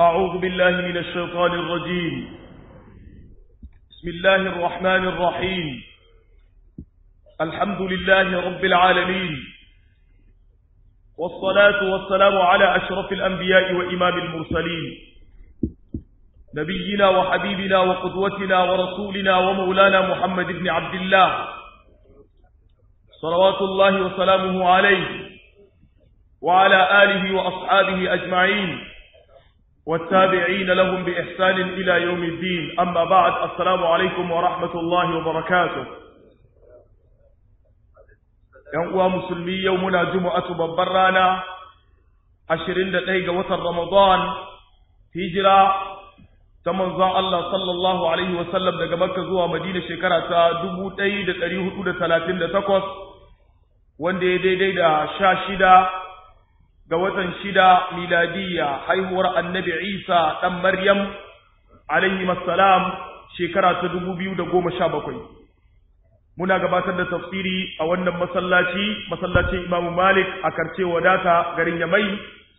أعوذ بالله من الشيطان الرجيم بسم الله الرحمن الرحيم الحمد لله رب العالمين والصلاة والسلام على أشرف الأنبياء وإمام المرسلين نبينا وحبيبنا وقدوتنا ورسولنا ومولانا محمد بن عبد الله صلوات الله وسلامه عليه وعلى آله وأصحابه أجمعين والتابعين لهم بإحسان إلى يوم الدين أما بعد السلام عليكم ورحمة الله وبركاته ينقوى مسلمي يومنا جمعة ببرانا عشرين دقيقة وتر رمضان هجرة تمنظى الله صلى الله عليه وسلم daga Makka zuwa Madina shekara ta 1438 wanda ya daidai da 16 ga watan shida miladiyya haihuwar annabi Isa ɗan Maryam alaihi salam shekara ta dubu biyu da goma sha bakwai. Muna gabatar da tafsiri a wannan masallaci, masallacin Imamu Malik a karce wadata garin Yamai.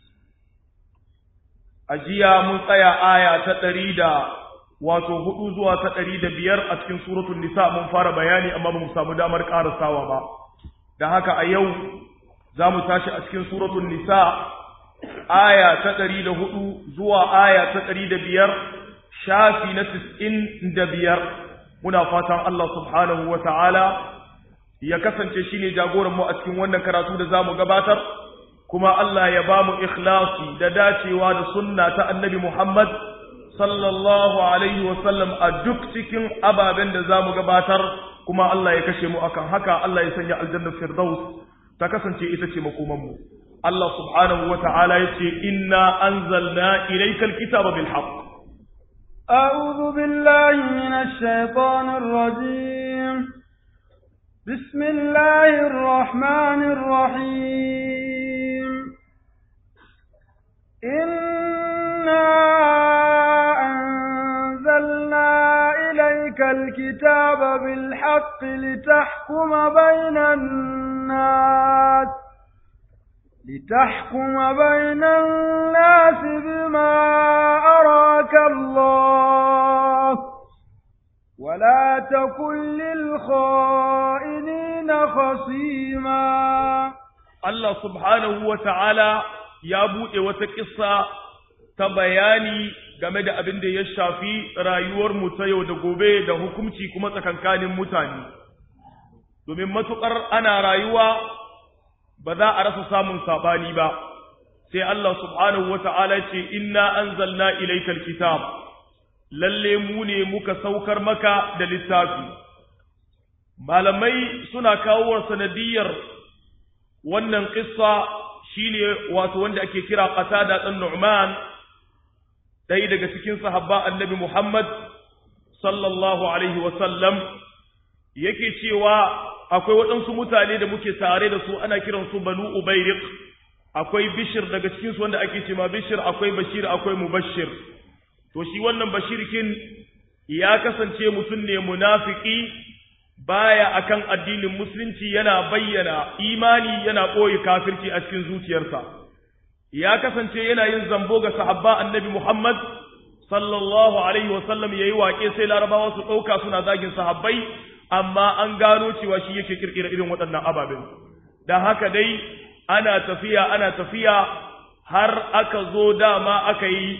A jiya mun tsaya aya ta ɗari da wato hudu zuwa ta ɗari da biyar a cikin suratun nisa mun fara bayani amma ba mu samu damar ƙarasawa ba. Da haka a yau za mu tashi a cikin suratun nisa aya ta ɗari da hudu zuwa aya ta ɗari da biyar shafi na tis'in da biyar muna fatan Allah subhanahu wa ta'ala ya kasance shi ne jagoranmu a cikin wannan karatu da za mu gabatar kuma Allah ya ba mu ikhlasi da dacewa da sunna ta annabi Muhammad sallallahu alaihi wasallam a duk cikin ababen da za mu gabatar kuma Allah ya kashe mu akan haka Allah ya sanya aljannar firdaus ta kasance ita ce makomanmu Allah subhanahu wa ta'ala ya ce inna anzalna ilaikal kitaba bil haqq أعوذ بالله من الشيطان الرجيم بسم الله الرحمن الرحيم إنا أنزلنا إليك الكتاب بالحق لتحكم بين الناس لتحكم بين الناس بما أراك الله ولا تكن للخائنين خصيما الله سبحانه وتعالى ya buɗe wata ƙissa ta bayani game da abin da ya shafi rayuwarmu ta yau da gobe da hukunci kuma tsakankanin mutane domin matuƙar ana rayuwa ba za a rasa samun saɓani ba sai Allah subhanahu wa ta'ala ce inna anzalna ilaikal kitab lalle mu ne muka saukar maka da littafi malamai suna kawo sanadiyar wannan ƙissa shine wato wanda ake kira qatada dan nu'man dai daga cikin sahabba annabi muhammad sallallahu alaihi wa sallam yake cewa akwai waɗansu mutane da muke tare da su ana kiran su banu ubayriq akwai bishir daga cikin su wanda ake cewa bishir akwai bashir akwai mubashir to shi wannan bashirkin ya kasance mutum ne munafiki baya akan addinin musulunci yana bayyana imani yana ɓoye kafirci a cikin zuciyarsa ya kasance yana yin zambo ga sahabba annabi Muhammad sallallahu alaihi wasallam yayi waƙe sai larabawa su ɗauka suna zagin sahabbai amma an gano cewa shi yake kirkira irin waɗannan ababen dan haka dai ana tafiya ana tafiya har aka zo dama aka yi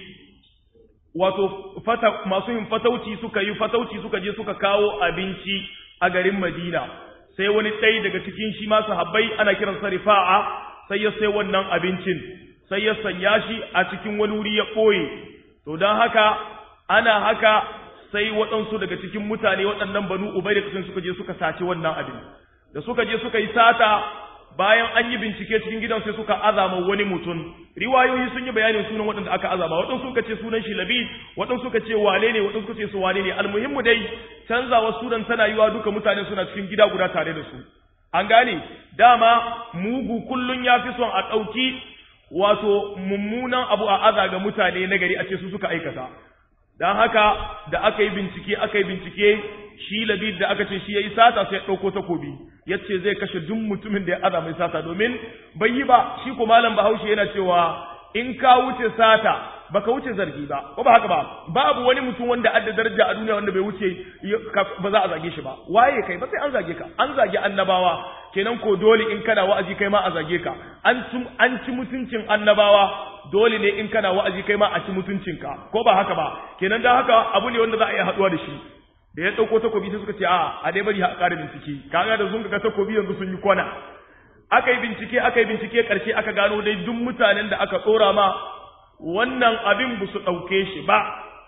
wato fata masu yin fatauci suka yi fatauci suka je suka kawo abinci a garin Madina sai wani ɗaya daga cikin shi ma sahabbai ana kiran sa rifa'a sai ya sai wannan abincin sai ya sanya shi a cikin wani wuri ya ɓoye to don haka ana haka sai waɗansu daga cikin mutane waɗannan banu ubai da suka je suka saci wannan abin da suka je suka yi sata bayan an yi bincike cikin gidan sai suka azama wani mutum riwayoyi sun yi bayanin sunan waɗanda aka azama waɗansu suka ce sunan shi labid waɗansu suka ce wane ne waɗansu suka ce su wane ne almuhimmu dai canzawa sunan tana yiwa duka mutane suna cikin gida guda tare da su an gane dama mugu kullun ya fi son a ɗauki wato mummunan abu a aza ga mutane na gari a ce su suka aikata don haka da aka yi bincike aka yi bincike shi labid da aka ce shi ya yi sata sai ya ɗauko takobi ya ce zai kashe duk mutumin da ya aza mai sata domin bai yi ba shi ko malam bahaushe yana cewa in ka wuce sata baka wuce zargi ba ko ba haka ba babu wani mutum wanda adda daraja a duniya wanda bai wuce ba za a zage shi ba waye kai ba sai an zage ka an zage annabawa kenan ko dole in kana wa'azi kai ma a zage ka an ci an ci mutuncin annabawa dole ne in kana wa'azi kai ma a ci mutuncinka ko ba haka ba kenan dan haka abu ne wanda za a iya haduwa da shi da ya dauko takobi sai suka ce a a dai bari a ƙara bincike kaga da sun ga takobi yanzu sun yi kwana aka yi bincike aka yi bincike ƙarshe aka gano dai duk mutanen da aka tsora ma wannan abin ba su ɗauke shi ba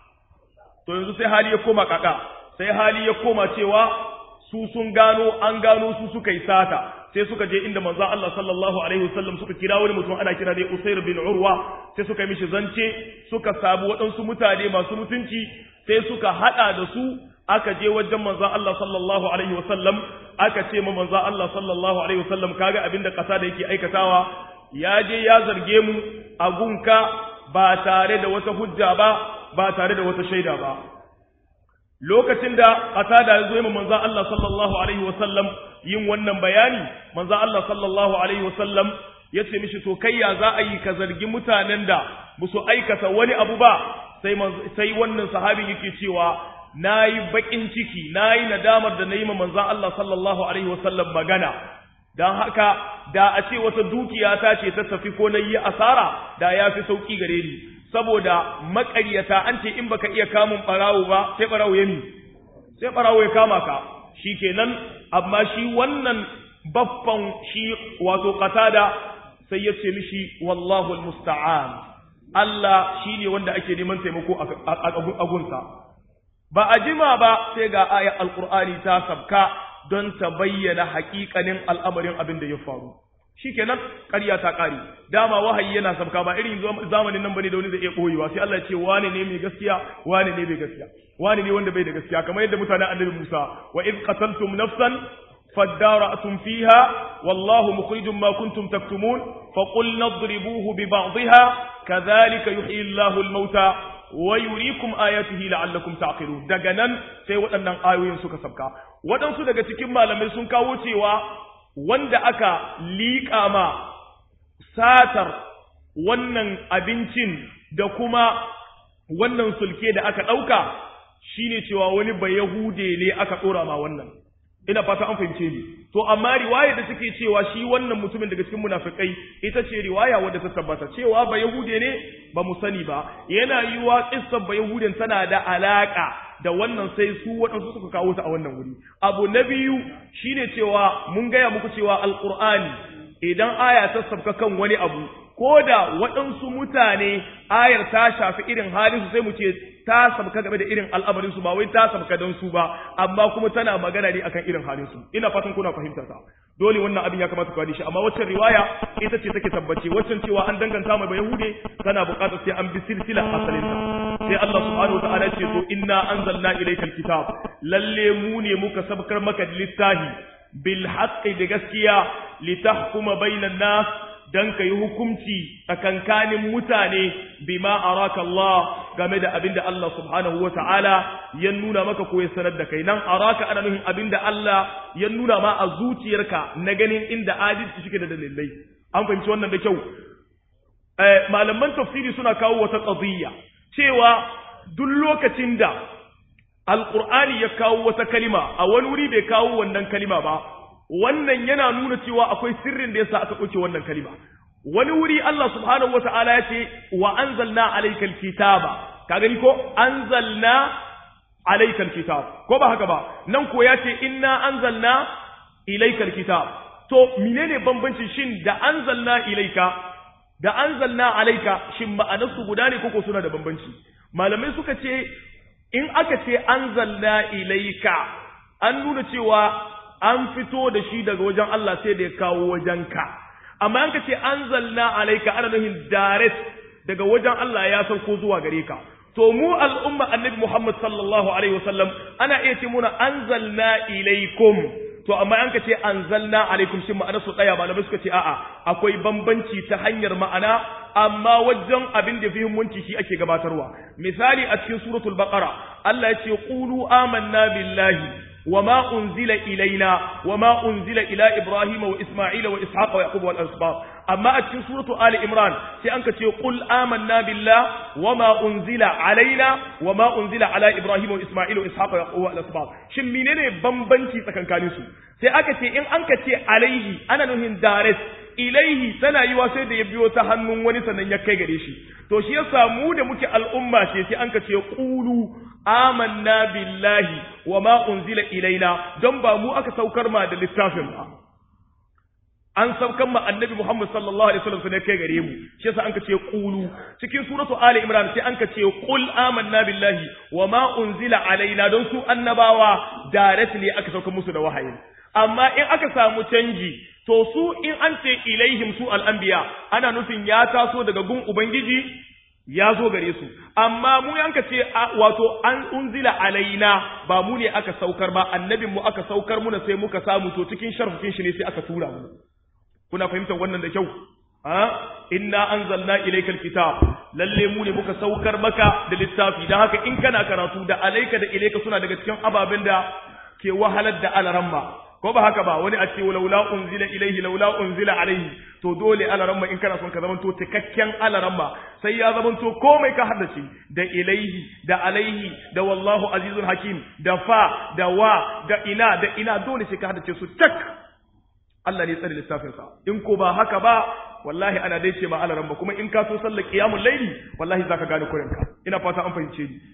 to yanzu sai hali ya koma kaka sai hali ya koma cewa su sun gano an gano su suka yi sata sai suka je inda manzo Allah sallallahu alaihi wasallam suka kira wani mutum ana kira dai Usair bin Urwa sai suka yi mishi zance suka sabu waɗansu mutane masu mutunci sai suka hada da su aka je wajen manzon Allah sallallahu alaihi wasallam aka ce ma manzon Allah sallallahu alaihi wasallam kaga abinda kasa da yake aikatawa ya je ya zarge mu a gunka ba tare da wata hujja ba ba tare da wata shaida ba lokacin da kasa da ya zo ma manzon Allah sallallahu alaihi wasallam yin wannan bayani manzon Allah sallallahu alaihi wasallam ya ce mishi to kai ya za a yi ka zargi mutanen da musu aikata wani abu ba sai sai wannan sahabin yake cewa na yi baƙin ciki na yi nadamar da na yi ma manzan Allah sallallahu Alaihi wasallam magana don haka da a ce wata dukiya ta ce ta tafi ko na yi asara da ya fi sauƙi gare ni saboda maƙaryata an ce in baka iya kamun ɓarawo ba sai ɓarawo ya mi sai ɓarawo ya kama ka shi kenan amma shi wannan baffan shi wato qatada sai ya ce mishi wallahu almusta'an Allah shine wanda ake neman taimako a gunsa ba a jima ba sai ga ayar alkur'ani ta sabka don ta bayyana haƙiƙanin al'amarin abin da ya faru shikenan ƙarya ta ƙare dama wahayi yana sabka ba irin zamanin nan bane da wani da iya ɓoyewa sai Allah ya ce wane ne mai gaskiya wane ne bai gaskiya wane ne wanda bai da gaskiya kamar yadda mutanen annabi Musa wa id qataltum nafsan فادارأتم فيها والله مخرج ما كنتم تكتمون فقلنا اضربوه ببعضها كذلك يحيي الله الموتى wa yurikum ayatihi la'allakum ta'qilun daga nan sai waɗannan ayoyin suka sabka waɗansu daga cikin malamai sun kawo cewa wanda aka liƙa ma satar wannan abincin da kuma wannan sulke da aka ɗauka shine cewa wani bayahude ne aka ɗora ma wannan ina fata an fahimce ni to amma riwaya da take cewa shi wannan mutumin daga cikin munafikai ita ce riwaya wadda ta tabbata cewa ba yahude ne ba mu sani ba yana yiwa kissar ba yahuden tana da alaka da wannan sai su waɗansu suka kawo ta a wannan wuri abu na biyu shine cewa mun gaya muku cewa alqur'ani idan aya ta sabka kan wani abu ko da waɗansu mutane ayar ta shafi irin halin su sai mu ce ta sabka game da irin al'amarin su ba wai ta sabka don su ba amma kuma tana magana ne akan irin halin su ina fatan kuna fahimtar ta dole wannan abin ya kamata ku gane shi amma waccan riwaya ita ce take tabbace waccan cewa an danganta mai bayahude tana buƙatar sai an bi silsila asalin ta sai Allah subhanahu wataala ce to inna anzalna ilaykal kitab lalle mu ne muka sabkar maka littafi bil haqqi da gaskiya litahkuma bainan nas dan ka yi hukunci tsakankanin mutane bima araka Allah game da abinda Allah subhanahu wa ta'ala ya nuna maka ko ya sanar da kai nan araka ana nufin abinda Allah ya nuna ma a zuciyarka na ganin inda adalci shike da dalilai an fahimci wannan da kyau malaman tafsiri suna kawo wata qadiyya cewa duk lokacin da alqur'ani ya kawo wata kalima a wani wuri bai kawo wannan kalima ba wannan yana nuna cewa akwai sirrin da yasa aka ɗauke wannan kalima wani wuri Allah subhanahu wata'ala ya ce wa anzalna alaykal kitaba ka gani ko anzalna alaykal kitab ko ba haka ba nan ko ya ce inna anzalna ilaykal kitab to menene bambanci shin da anzalna ilayka da anzalna alayka shin ma'anarsu guda ne koko suna da bambanci malamai suka ce in aka ce anzalna ilayka an nuna cewa an fito da shi daga wajen Allah sai da ya kawo wajenka amma an ka ce anzalna alaika ana nufin direct daga wajen Allah ya sauko zuwa gare ka to mu al'umma annabi Muhammad sallallahu alaihi wasallam ana iya ce muna anzalna ilaikum to amma an ka ce anzalna alaikum shin ma'ana su tsaya malamai suka ce a'a akwai bambanci ta hanyar ma'ana amma wajen abin da muhimmanci shi ake gabatarwa misali a cikin suratul baqara Allah ya ce qulu amanna billahi وما أنزل إلينا وما أنزل إلى إبراهيم وإسماعيل وإسحاق ويعقوب والأسباط amma a cikin suratu ali imran sai an ka ce qul amanna billah wama unzila alaina wama unzila ala ibrahim wa isma'il wa ishaq wa yaqub wa al-asbaq shin menene bambanci tsakankanin su sai aka ce in an ka ce alaihi ana nuhin direct ilaihi tana yiwa sai da ya biyo ta hannun wani sannan ya kai gare shi to shi yasa mu da muke al'umma ce sai an ka ce qulu amanna billahi wama unzila ilaina don ba mu aka saukar ma da littafin ba an saukan ma annabi Muhammad sallallahu alaihi wasallam sai kai gare mu shi yasa an ka ce qulu cikin suratu ali imran sai an ka ce qul amanna billahi wama unzila alaina don su annabawa directly aka sauka musu da wahayi amma in aka samu canji to su in an ce ilaihim su al'anbiya ana nufin ya taso daga gun ubangiji ya zo gare su amma mu yanka ce wato an unzila alaina ba mu ne aka saukar ba annabin mu aka saukar muna sai muka samu to cikin sharfin shi ne sai aka tura mu kuna fahimtar wannan da kyau ha inna anzalna ilayka alkitab lalle mu ne muka saukar maka da littafi dan haka in kana karatu da alayka da ilayka suna daga cikin ababen da ke wahalar da alaramma ko ba haka ba wani a ce laula unzila ilaihi laula unzila alaihi to dole alaramma in kana son ka zamanto cikakken alaramma sai ya zamanto komai ka haddace da ilaihi da alaihi da wallahu azizun hakim da fa da wa da ina da ina dole sai ka haddace su tak Allah ne tsare littafin sa in ko ba haka ba wallahi ana dai ce ma alaramma kuma in ka so sallar qiyamul laili wallahi zaka gane kurinka ina fata an fahimce ni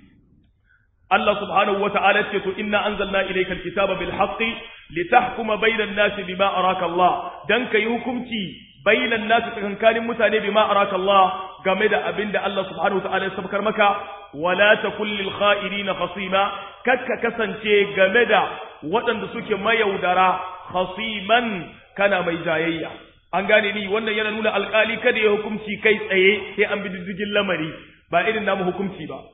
Allah subhanahu wa ta'ala ce to inna anzalna ilayka alkitaba bil haqqi litahkuma bainan nasi bima araka Allah dan kai hukunci bainan nasi tsakankanin mutane bima araka Allah game da abinda Allah subhanahu wa ta'ala ya sabkar maka wala takul lil kha'irina khasima kakka kasance game da waɗanda suke mayaudara khasiman kana mai jayayya an gane ni wannan yana nuna alƙali kada ya hukunci kai tsaye sai an bi diddigin lamari ba irin namu hukunci ba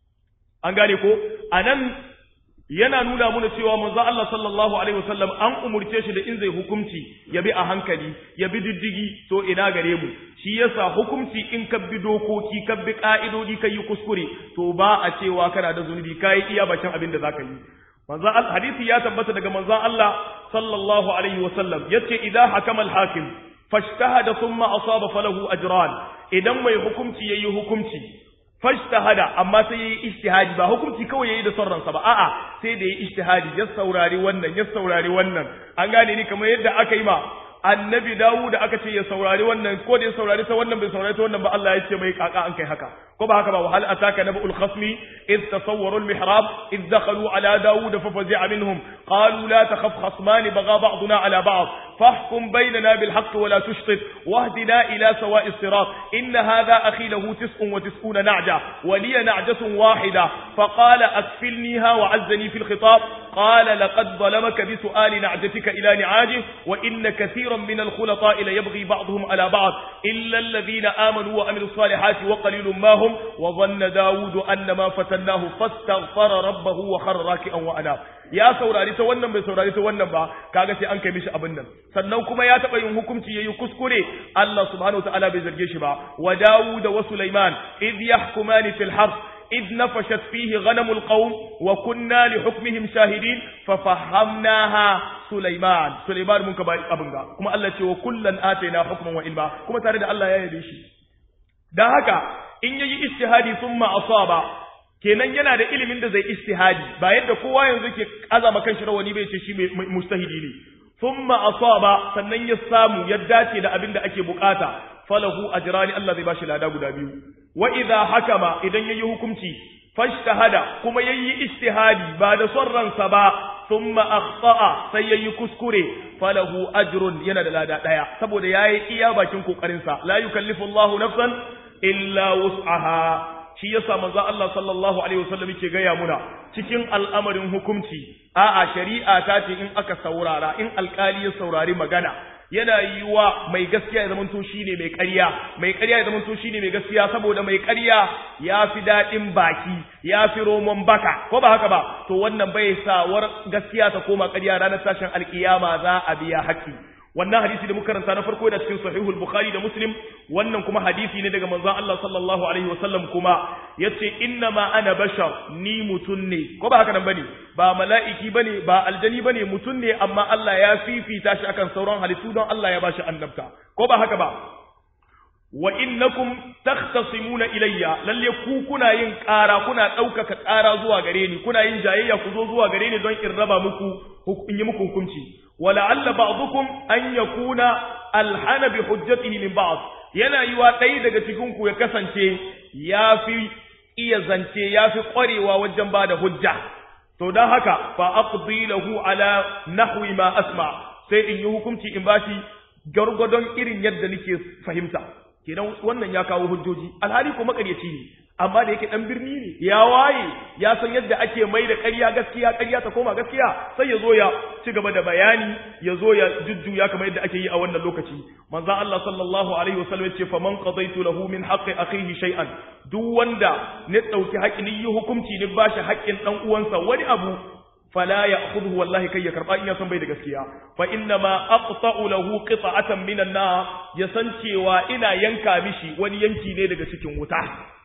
an gane ko anan yana nuna mana cewa manzo Allah sallallahu alaihi wasallam an umurce shi da in zai hukunci ya bi a hankali ya bi diddigi to ina gare mu shi yasa hukunci in ka bi dokoki ka bi ka'idodi ka yi kuskure to ba a cewa kana da zunubi kai iya bakin abin da zaka yi manzo hadisi ya tabbata daga manzo Allah sallallahu alaihi wasallam yace idan hakama al-hakim fashtahada thumma asaba falahu ajran idan mai hukunci yayi hukunci fashtahada amma sai yayi ijtihadi ba hukunci kawai yayi da son ransa ba a'a sai da yayi ijtihadi ya saurari wannan ya saurari wannan an gane ni kamar yadda aka yi ma annabi Dawud aka ce ya saurari wannan ko da ya saurari ta wannan bai saurari ta wannan ba Allah ya ce mai kaka an kai haka ko ba haka ba wahal ataka nabul khasmi id tasawwaru al mihrab id dakhalu ala Dawud fa fazi'a minhum qalu la takhaf khasman bagha ba'duna ala ba'd fahkum baynana bil haqq wa la tushtit wahdina ila sawa'i sirat in hadha akhi lahu 99 na'ja wa li na'jatun wahida فقال أكفلنيها وعزني في الخطاب قال لقد ظلمك بسؤال نعجتك إلى نعاجه وإن كثيرا من الخلطاء ليبغي بعضهم على بعض إلا الذين آمنوا وعملوا الصالحات وقليل ما هم وظن داود أن ما فتناه فاستغفر ربه وخر راكئا وأناب ya saurari ta wannan bai saurari ta wannan ba kaga sai an kai mishi abin nan sannan kuma ya taba yin hukunci yayi kuskure Allah subhanahu wataala bai zarge shi ba wa Dawud wa Sulaiman id yahkumani fil harth إذ نفشت فيه غنم القوم وكنا لحكمهم شاهدين ففهمناها سليمان سليمان من كبار أبنغا كما الله تي وكلا آتينا حكما وإلما كما تارد الله يا يديشي da haka in yayi istihadi thumma asaba kenan yana da ilimin da zai istihadi ba yadda kowa yanzu ke azama kan shi rawani bai ce shi mustahidi ne thumma asaba sannan ya samu ya dace da abin da ake bukata falahu ajrani Allah zai bashi lada guda biyu wa idha hakama idan yayi hukunci fashtahada kuma yayi ijtihadi ba da son ransa ba thumma akhta'a sai yayi kuskure falahu ajrun yana da lada daya saboda yayi iya bakin kokarin sa la yukallifu Allahu nafsan illa wus'aha shi yasa manzo Allah sallallahu alaihi wasallam yake gaya muna cikin al'amarin hukunci a'a shari'a ta ce in aka saurara in alkali ya saurari magana yana yiwa mai gaskiya ya zamanto shine mai ƙarya mai ƙarya ya zamanto shine mai gaskiya saboda mai ƙarya ya fi daɗin baki ya fi romon baka ko ba haka ba to wannan bai sa war gaskiya ta koma ƙarya ranar tashin alƙiyama za a biya haƙƙi wannan hadisi da muka karanta na farko da cikin sahihul bukhari da muslim wannan kuma hadisi ne daga manzon Allah sallallahu alaihi wasallam kuma yace inna ma ana bashar ni mutun ne ko ba haka nan bane ba mala'iki bane ba aljani bane mutun ne amma Allah ya fifita shi akan sauran halittu don Allah ya bashi annabta ko ba haka ba wa innakum takhtasimuna ilayya lalle ku kuna yin ƙara kuna ɗaukaka ƙara zuwa gare ni kuna yin jayayya ku zo zuwa gare ni don in raba muku in yi muku hukunci ولعل بعضكم أن يكون ألحن بحجته من بعض yana yiwa ɗaya daga cikinku ya kasance ya fi iya zance ya fi ƙwarewa wajen ba da hujja to don haka fa aqdi lahu ala nahwi ma asma sai in yi hukunci in bashi gargadon irin yadda nake fahimta kenan wannan ya kawo hujjoji alhali ko makaryaci ne amma da yake dan birni ne ya waye ya san yadda ake mai da ƙarya gaskiya ƙarya ta koma gaskiya sai ya zo ya ci gaba da bayani ya zo ya jujjuya kamar yadda ake yi a wannan lokaci manzon Allah sallallahu alaihi wasallam ya ce fa man qadaitu lahu min haqqi akhihi shay'an duk wanda ne dauki haƙin yi hukunci ne bashi haƙin dan uwansa wani abu fala ya'khudhu wallahi kai ya karba in ya san bai da gaskiya fa inna ma aqta'u lahu qita'atan minan nar ya san cewa ina yanka mishi wani yanki ne daga cikin wuta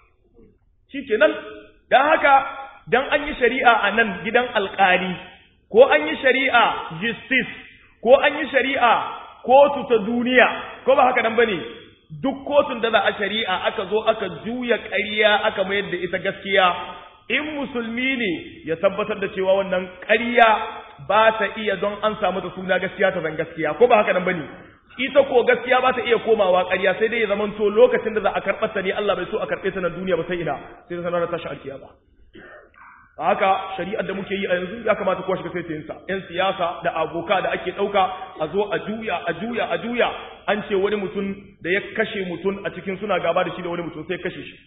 shikenan dan haka dan an yi shari'a a nan gidan alƙali ko an yi shari'a justice ko an yi shari'a kotu ta duniya ko ba haka nan bane duk kotun da za a shari'a aka zo aka juya ƙarya aka mayar da ita gaskiya in musulmi ne ya tabbatar da cewa wannan ƙarya ba ta iya don an samu ta suna gaskiya ta zan gaskiya ko ba haka nan bane ita ko gaskiya ba ta iya komawa ƙarya sai dai ya zamanto lokacin da za a karɓar ta ne Allah bai so a karɓe ta na duniya ba sai ina sai ta sanar da tashi alkiya ba haka shari'ar da muke yi a yanzu ya kamata kowa shiga sai sa yan siyasa da aboka da ake ɗauka a zo a juya a juya a juya an ce wani mutum da ya kashe mutum a cikin suna gaba da shi da wani mutum sai kashe shi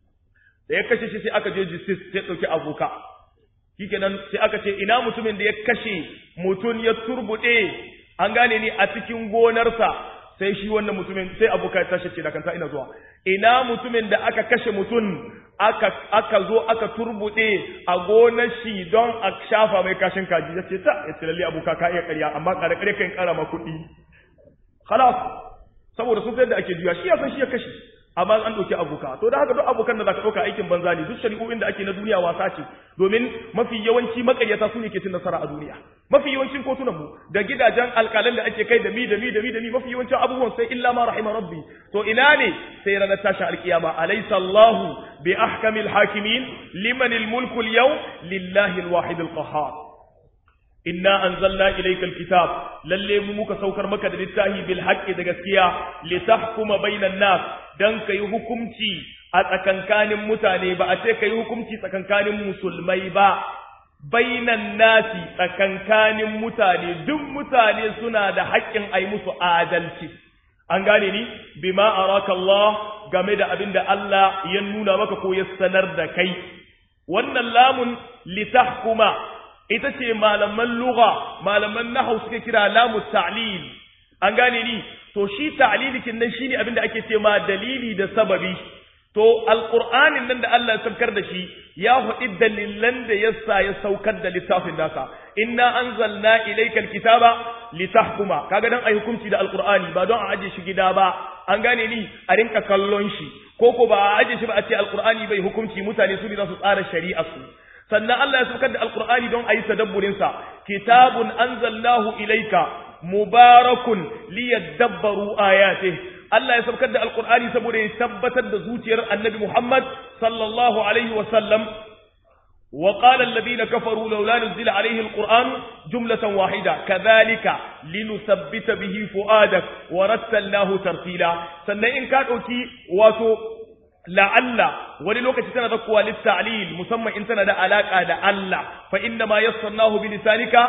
da ya kashe shi sai aka je justice sai ɗauki aboka shikenan sai aka ce ina mutumin da ya kashe mutum ya turbuɗe an gane ni a cikin gonarsa sai shi wannan mutumin sai aboka ya tashi ce da kanta ina zuwa ina mutumin da aka kashe mutum aka aka zo aka turbuɗe a gonar shi don a shafa mai kashin kaji ya ce ta ya ce lalle aboka ka iya ƙarya amma ƙare ƙare kan ƙara ma kuɗi khalas saboda sun sayar da ake juya shi ya san shi ya kashe amma an ɗauki abuka to da haka duk abokan da zaka ɗauka aikin banza ne duk shari'o'in da ake na duniya wasa ce domin mafi yawanci makaryata su ne ke cin nasara a duniya mafi yawancin kotunan mu da gidajen alƙalan da ake kai da mi da mi da mi da mi mafi yawancin abubuwan sai illa ma rahima rabbi to ina ne sai ranar tashin alƙiyama alaysa Allahu bi ahkamil hakimin liman al-mulku al-yawm lillahi al-wahid al-qahhar inna anzalna ilayka alkitab lalle mu muka saukar maka da littafi bil haqqi da gaskiya litahkuma bainan nas dan kai hukunci a tsakankanin mutane ba a ce kai hukunci tsakankanin musulmai ba bainan nasi tsakankanin mutane duk mutane suna da haƙƙin ai musu adalci an gane ni bima araka Allah game da abin da Allah ya nuna maka ko ya sanar da kai wannan lamun litahkuma ita ce malaman lugha malaman nahau suke kira lamu ta'lil an gane ni to shi ta'lilikin nan shine abin da ake ce ma dalili da sababi to alqur'anin nan da Allah ya saukar da shi ya hudi dalilan da yasa ya saukar da littafin nasa inna anzalna ilaykal kitaba litahkuma kaga dan ai hukunci da alqur'ani ba don a aje shi gida ba an gane ni a rinka kallon shi ko ko ba a aje shi ba a ce alqur'ani bai hukunci mutane su ne za su tsara shari'a su sannan Allah ya saukar da alqur'ani don ayi tadabburin sa kitabun anzalnahu ilayka mubarakun liyadabbaru ayatihi Allah ya saukar da alqur'ani saboda ya tabbatar da zuciyar annabi Muhammad sallallahu alaihi wa sallam وقال الذين كفروا لولا نزل عليه القرآن جملة واحدة كذلك لنثبت به فؤادك ورتلناه ترتيلا سنة إن كان أوتي واتو لعل وللوقت سنة ذكوى للتعليل مسمى إن سنة علاقة لعل فإنما يسرناه بلسانك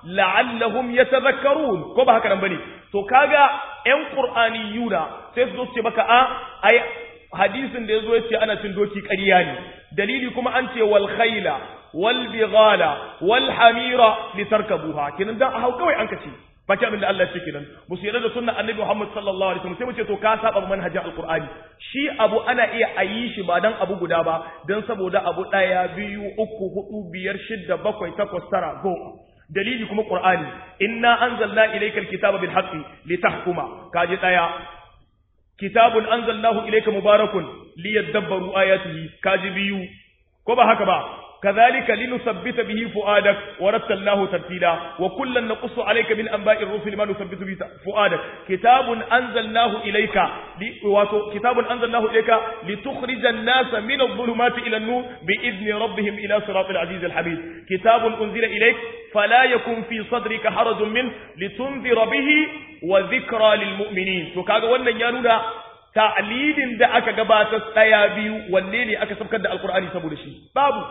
لعلهم يتذكرون كما هكذا بني تو كاغا ان قرآنيون سيسدو سيبكا أي hadisin da yazo yace ana cin doki ƙarya ne dalili kuma an ce wal khayla wal bighala wal hamira litarkabuha kinan dan hau kawai an kace baki abin da Allah ya ce kinan musu yarda da sunnar annabi Muhammad sallallahu alaihi wasallam sai mu ce to ka saba manhajin alqur'ani shi abu ana iya ayi shi ba dan abu guda ba dan saboda abu daya biyu uku hudu biyar shidda bakwai takwas tara goma dalili kuma qur'ani inna anzalna ilaykal kitaba bil haqqi litahkuma kaji daya kitabun anzalnahu ilayka mubarakun liyadabbaru ayatihi kaji biyu ko ba haka ba كذلك لنثبت به فؤادك ورتلناه ترتيلا وكلا نقص عليك من انباء الرسل ما نثبت به فؤادك كتاب انزلناه اليك كتاب انزلناه اليك لتخرج الناس من الظلمات الى النور باذن ربهم الى صراط العزيز الحميد كتاب انزل اليك فلا يكن في صدرك حرج منه لتنذر به وذكرى للمؤمنين to kaga wannan ya nuna ta'lilin da aka gabatar tsaya biyu wanne ne aka sabkar da alqur'ani saboda shi babu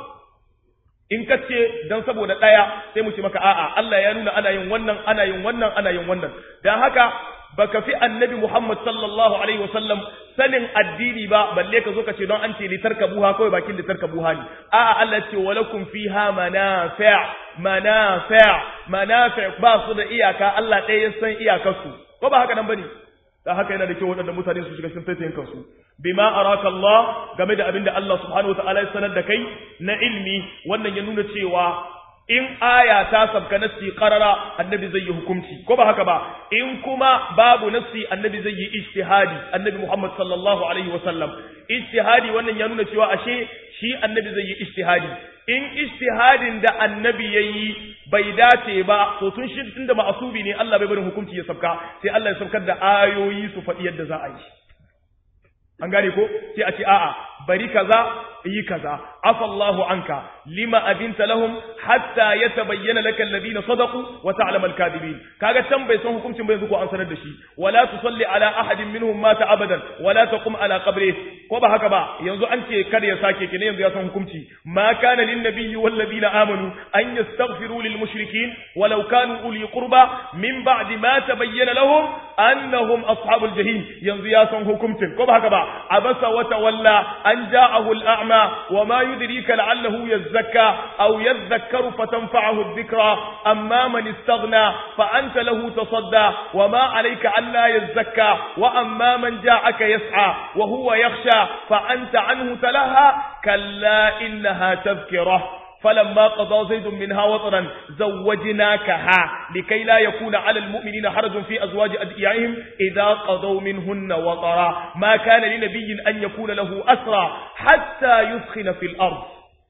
in ka ce don saboda ɗaya sai mu ce maka a'a Allah ya nuna ana yin wannan ana yin wannan ana yin wannan don haka baka fi annabi Muhammad sallallahu alaihi wasallam sanin addini ba balle ka zo ka ce don an ce litarka buha kawai bakin litarka buha ne a'a Allah ce walakum fiha manafi' manafi' manafi' ba su da iyaka Allah ɗaya ya san iyakarsu ko ba haka nan bane da haka yana da kyau waɗanda mutane su shiga cikin taitayin kansu bima araka Allah game da abin da Allah subhanahu wataala ya sanar da kai na ilmi wannan ya nuna cewa in aya ta sabka nassi qarara annabi zai yi hukunci ko ba haka ba in kuma babu nassi annabi zai yi ijtihadi annabi Muhammad sallallahu alaihi wasallam ijtihadi wannan ya nuna cewa ashe shi annabi zai yi ijtihadi in ijtihadin da annabi yayi bai dace ba to tun shi tunda ma'asubi ne Allah bai barin hukunci ya sabka sai Allah ya sabkar da ayoyi su faɗi yadda za a yi an gane ko sai a ce a'a bari kaza yi kaza afallahu anka lima abinta lahum hatta yatabayyana laka alladhina sadaqu wa ta'lamu al-kadhibin kaga can bai san hukuncin bai zuko an sanar da shi wala tusalli ala ahadin minhum mata abadan wala taqum ala qabri ko ba haka ba yanzu an ce kada ya sake kine yanzu ya san hukunci ma kana lin nabiyyi wal ladina amanu an yastaghfiru lil mushrikeen walau kanu uli qurba min ba'di ma tabayyana lahum annahum ashabul jahim yanzu ya san hukuncin ko ba haka ba abasa wa tawalla an ja'ahu al-a'ma wa ma yudrika la'allahu yazakka aw yadhakkaru fatanfa'ahu adh-dhikra amma man istaghna fa anta lahu tasadda wa ma 'alayka alla yazakka wa amma man ja'aka yas'a wa huwa yakhsha fa anta 'anhu talaha kalla innaha tadhkirah فلما قضى زيد منها وطرا زوجناكها لكي لا يكون على المؤمنين حرج في أزواج أدعيائهم إذا قضوا منهن وطرا ما كان لنبي أن يكون له أسرى حتى يثخن في الأرض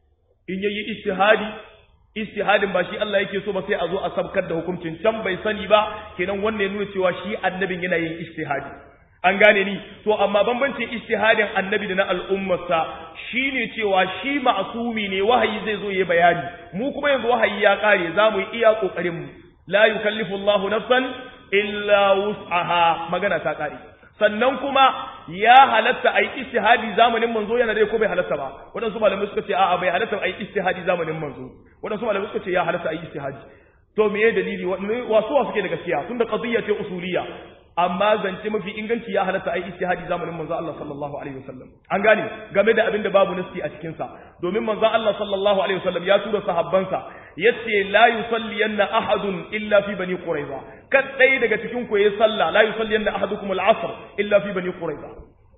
إن يي اجتهادي istihadin ba shi Allah yake so ba sai a zo a sabkar da hukuncin can bai sani ba kenan wannan ya nuna cewa shi annabin yana yin istihadi an gane ni to amma bambancin ijtihadin annabi da na al'ummarsa shine cewa shi ma'sumi ne wahayi zai zo yayi bayani mu kuma yanzu wahayi ya kare zamu yi iya kokarin mu la yukallifu Allahu nafsan illa wus'aha magana ta kare sannan kuma ya halatta ai ijtihadi zamanin manzo yana dai ko bai halatta ba wadansu malamai suka ce a'a bai halatta ai ijtihadi zamanin manzo wadansu malamai suka ce ya halatta ai ijtihadi to meye dalili wasu wasu ke da gaskiya tunda qadiyya ce usuliyya amma zance mafi inganci ya halatta ai ijtihadi zamanin manzo Allah sallallahu alaihi wasallam an gane game da abin da babu nasti a cikin sa domin manzo Allah sallallahu alaihi wasallam ya tura sahabbansa yace la yusalliyanna ahadun illa fi bani quraiza kadai daga cikin ku yayi sallah la yusalliyanna ahadukum al-asr illa fi bani quraiza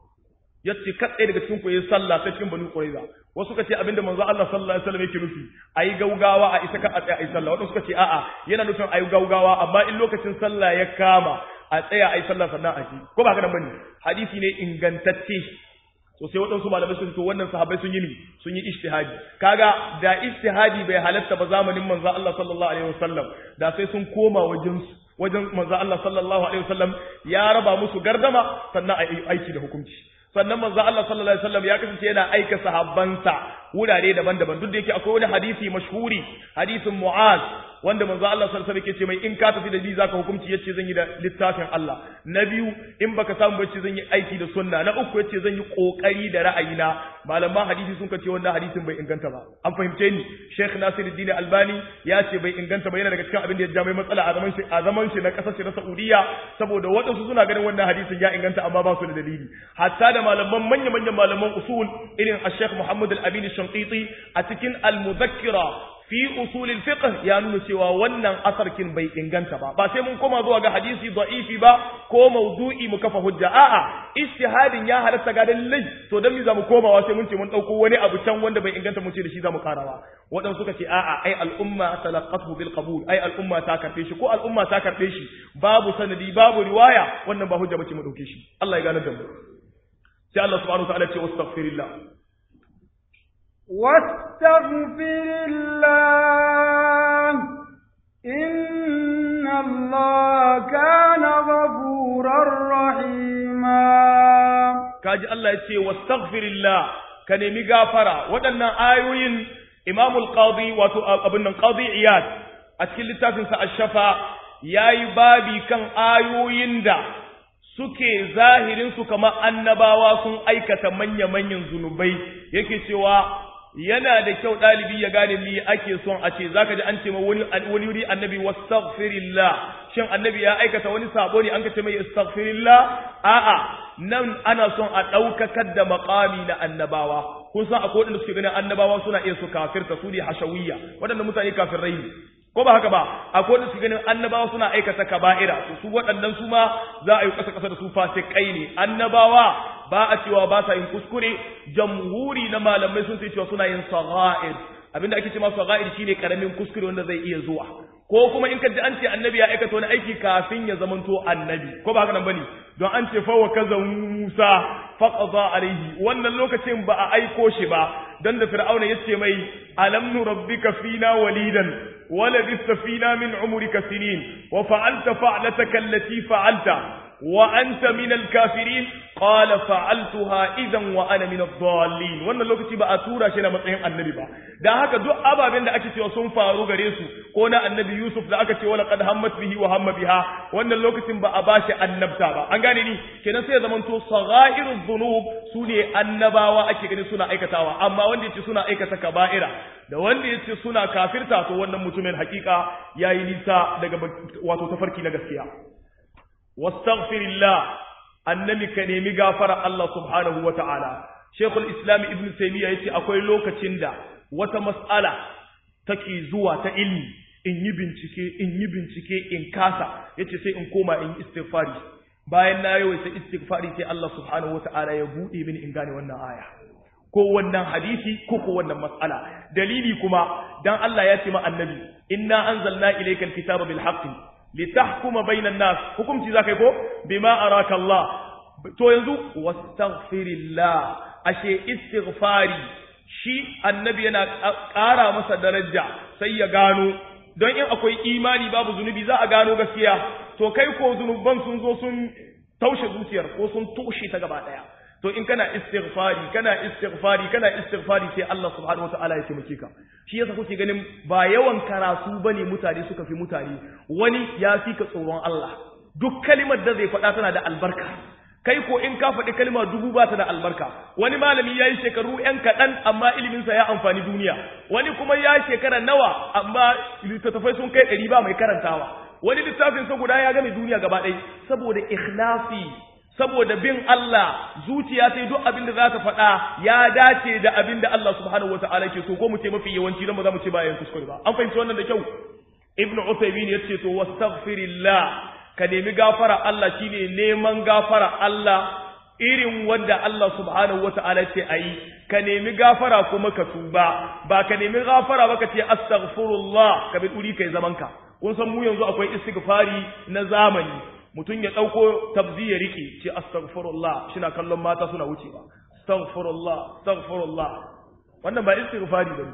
yace kadai daga cikin ku yayi sallah ta cikin bani quraiza wasu kace abinda manzo Allah sallallahu alaihi wasallam yake nufi ayi gaugawa a isa ka a tsaya ayi sallah wasu suka ce a'a yana nufin ayi gaugawa amma in lokacin sallah ya kama a tsaya a yi sallah sannan a ji ko ba haka nan bane hadisi ne ingantacce to sai waɗansu malamai sun to wannan sahabbai sun yi ni sun yi ijtihadi kaga da ijtihadi bai halatta ba zamanin manzo Allah sallallahu alaihi wasallam da sai sun koma wajen wajen manzo Allah sallallahu alaihi wasallam ya raba musu gardama sannan a aiki da hukunci sannan manzo Allah sallallahu alaihi wasallam ya kasance yana aika sahabbansa wurare daban-daban duk da yake akwai wani hadisi mashhuri hadisin Mu'az wanda manzo Allah sallallahu alaihi wasallam yake ce mai in ka tafi da ni zaka hukunci yace zan yi da littafin Allah na biyu in baka samu bace zan yi aiki da sunna na uku yace zan yi kokari da ra'ayina malaman hadisi sun kace wannan hadisin bai inganta ba an fahimce ni Sheikh Nasiruddin Albani ya ce bai inganta ba yana daga cikin abin da ya ja mai matsala a zaman shi a zaman shi na kasar shi na Saudiya saboda waɗansu suna ganin wannan hadisin ya inganta amma ba su da dalili hatta da malaman manya-manyan malaman usul irin Sheikh Muhammad Al-Amin Shanqiti a cikin Al-Mudhakkira fi usulil fiqh ya nuna cewa wannan asarkin bai inganta ba ba sai mun koma zuwa ga hadisi da'ifi ba ko mawdu'i mu kafa hujja a'a ijtihadin ya halatta ga dalilai to dan me zamu komawa sai mun ce mun dauko wani abu can wanda bai inganta mun ce da shi zamu karawa wadan suka ce a'a ai al'umma talaqathu bil qabul ai al'umma ta karbe shi ko al'umma ta karbe shi babu sanadi babu riwaya wannan ba hujja bace mu dauke shi Allah ya gane da mu sai Allah subhanahu wa ta'ala ce wastaghfirillah واستغفر الله إن الله كان غفورا رحيما kaji Allah ya ce wastaghfirillah ka nemi gafara waɗannan ayoyin Imam al-Qadi wato abin nan Qadi Iyad a cikin littafin sa Ash-Shafa yayi babi kan ayoyin da suke zahirin su kamar annabawa sun aikata manya-manyan zunubai yake cewa yana da kyau ɗalibi ya gane me ake son a ce zaka ji an ce wani wani wuri annabi wastaghfirillah shin annabi ya aikata wani sabo ne an ka ce mai astaghfirillah a'a nan ana son a ɗaukakar da maƙami na annabawa kun san akwai waɗanda suke ganin annabawa suna iya su kafirta su ne hashawiyya waɗanda mutane kafirai ne ko ba haka ba akwai waɗanda suke ganin annabawa suna aikata kaba'ira to su waɗannan su ma za a yi ƙasa ƙasa da su fasikai ne annabawa ba a cewa ba sa yin kuskure jamhuri na malamai sun ce cewa suna yin sagha'ir abinda ake cewa sagha'ir shine karamin kuskure wanda zai iya zuwa ko kuma in ka ji an ce annabi ya aikata wani aiki kafin ya zamanto annabi ko ba haka nan bane don an ce fa wa kaza Musa faqada alaihi wannan lokacin ba a aiko shi ba dan da fir'auna yace mai alam nurabbika fina walidan ولبثت فينا من عمرك سنين وفعلت فعلتك التي فعلت وأنت من الكافرين قال فعلتها إذا وأنا من الضالين wannan lokaci ba a tura shi na matsayin annabi ba dan haka duk ababen da ake cewa sun faru gare su ko na annabi Yusuf da aka ce wala qad hammat bihi wa hamma biha wannan lokacin ba a bashi annabta ba an gane ni kenan sai ya zamanto sagha'iruz dhunub sune annabawa ake gani suna aikatawa amma wanda yace suna aikata kaba'ira da wanda yace suna kafirta to wannan mutumin hakika yayi nisa daga wato tafarki na gaskiya wastaghfirillah annabi ka nemi gafara Allah subhanahu wata'ala Sheikhul Islam Ibn Taymiyyah yace akwai lokacin da wata mas'ala take zuwa ta ilmi in yi bincike in yi bincike in kasa yace sai in koma in yi istighfari bayan na yawaita istighfari sai Allah subhanahu wata'ala ya bude mini in gane wannan aya ko wannan hadisi ko ko wannan mas'ala dalili kuma dan Allah ya ce ma annabi inna anzalna ilayka alkitaba bil haqqi litahkuma bainan nas hukunci zakai ko bima araka Allah to yanzu wastaghfirillah ashe istighfari shi annabi yana ƙara masa daraja sai ya gano don in akwai imani babu zunubi za a gano gaskiya to kai ko zunuban sun zo sun taushe zuciyar ko sun toshe ta gaba daya to in kana istighfari kana istighfari kana istighfari sai Allah subhanahu wataala ya taimake ka shi yasa kuke ganin ba yawan karatu bane mutane suka fi mutane wani ya fi ka tsoron Allah duk kalimar da zai faɗa tana da albarka kai ko in ka faɗi kalma dubu ba ta da albarka wani malami ya yi shekaru ‘yan kaɗan amma iliminsa ya amfani duniya wani kuma ya shekara nawa amma littattafai sun kai ɗari ba mai karantawa wani littafinsa guda ya game duniya gaba ɗaya saboda ikhlasi saboda bin Allah zuciya sai duk abin da za ta faɗa ya dace da abin da Allah subhanahu wata'ala ke so ko mu ce mafi yawanci don ba za mu ce bayan kuskure ba an fahimci wannan da kyau ibn Uthaymeen ya ce to wastaghfirillah ka nemi gafara Allah shine neman gafara Allah irin wanda Allah subhanahu wata'ala ce ayi ka nemi gafara kuma ka tuba ba ka nemi gafara ba ka ce astaghfirullah ka bi duri kai zaman ka kun san mu yanzu akwai istighfari na zamani mutum ya dauko tabzi ya rike ce astaghfirullah shina kallon mata suna wucewa astaghfirullah astaghfirullah wannan ba istighfari bane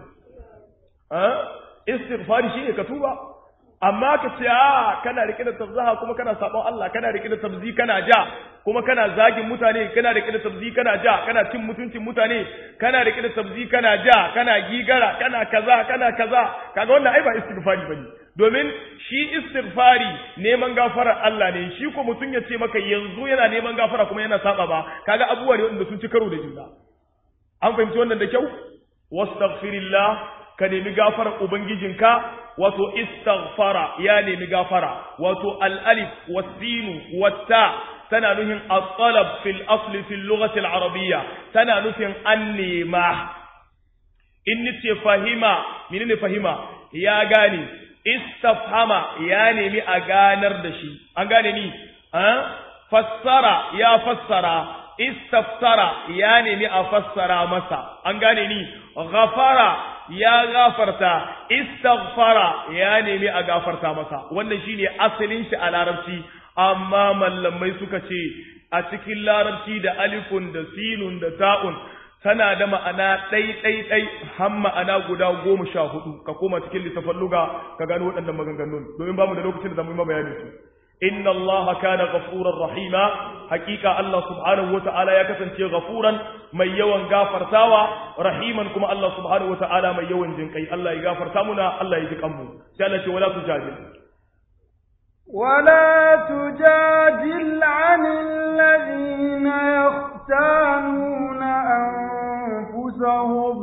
eh istighfari shine ka tuba amma ka ce a kana rike da tabzaha kuma kana sabon Allah kana rike da tabzi kana ja kuma kana zagin mutane kana rike da tabzi kana ja kana cin mutuncin mutane kana rike da tabzi kana ja kana gigara kana kaza kana kaza kaga wannan ai ba istighfari bane domin shi istighfari neman gafara Allah ne shi ko mutum ya ce maka yanzu yana neman gafara kuma yana saba ba kaga abubuwa ne wanda sun ci karo da juna an fahimci wannan da kyau wastaghfirillah ka nemi gafarar ubangijinka wato istaghfara ya nemi gafara wato al-alif was-sin wat-ta tana nufin at-talab fil asli fil lughati al-arabiyya tana nufin an nema in nace fahima menene fahima ya gane istafhama ya nemi a ganar da shi an gane ni fassara ya fassara istaftara ya nemi a fassara masa an gane ni ghafara ya gafarta istaghfara ya nemi a gafarta masa wannan shine asalin shi a larabci amma mallamai suka ce a cikin larabci da alifun da sinun da ta'un tana da ma'ana ɗai ɗai ɗai har ma'ana guda goma sha hudu ka koma cikin littafin luga ka gano waɗannan maganganun domin bamu da lokacin da zamu yi bayanin su inna allaha kana ghafurar rahima hakika allah subhanahu wata'ala ya kasance ghafuran mai yawan gafartawa rahiman kuma allah subhanahu wata'ala mai yawan jinkai allah ya gafarta muna allah ya ji kanmu sai allah ce wala tujadil ولا تجادل عن الذين يختانون أنفسهم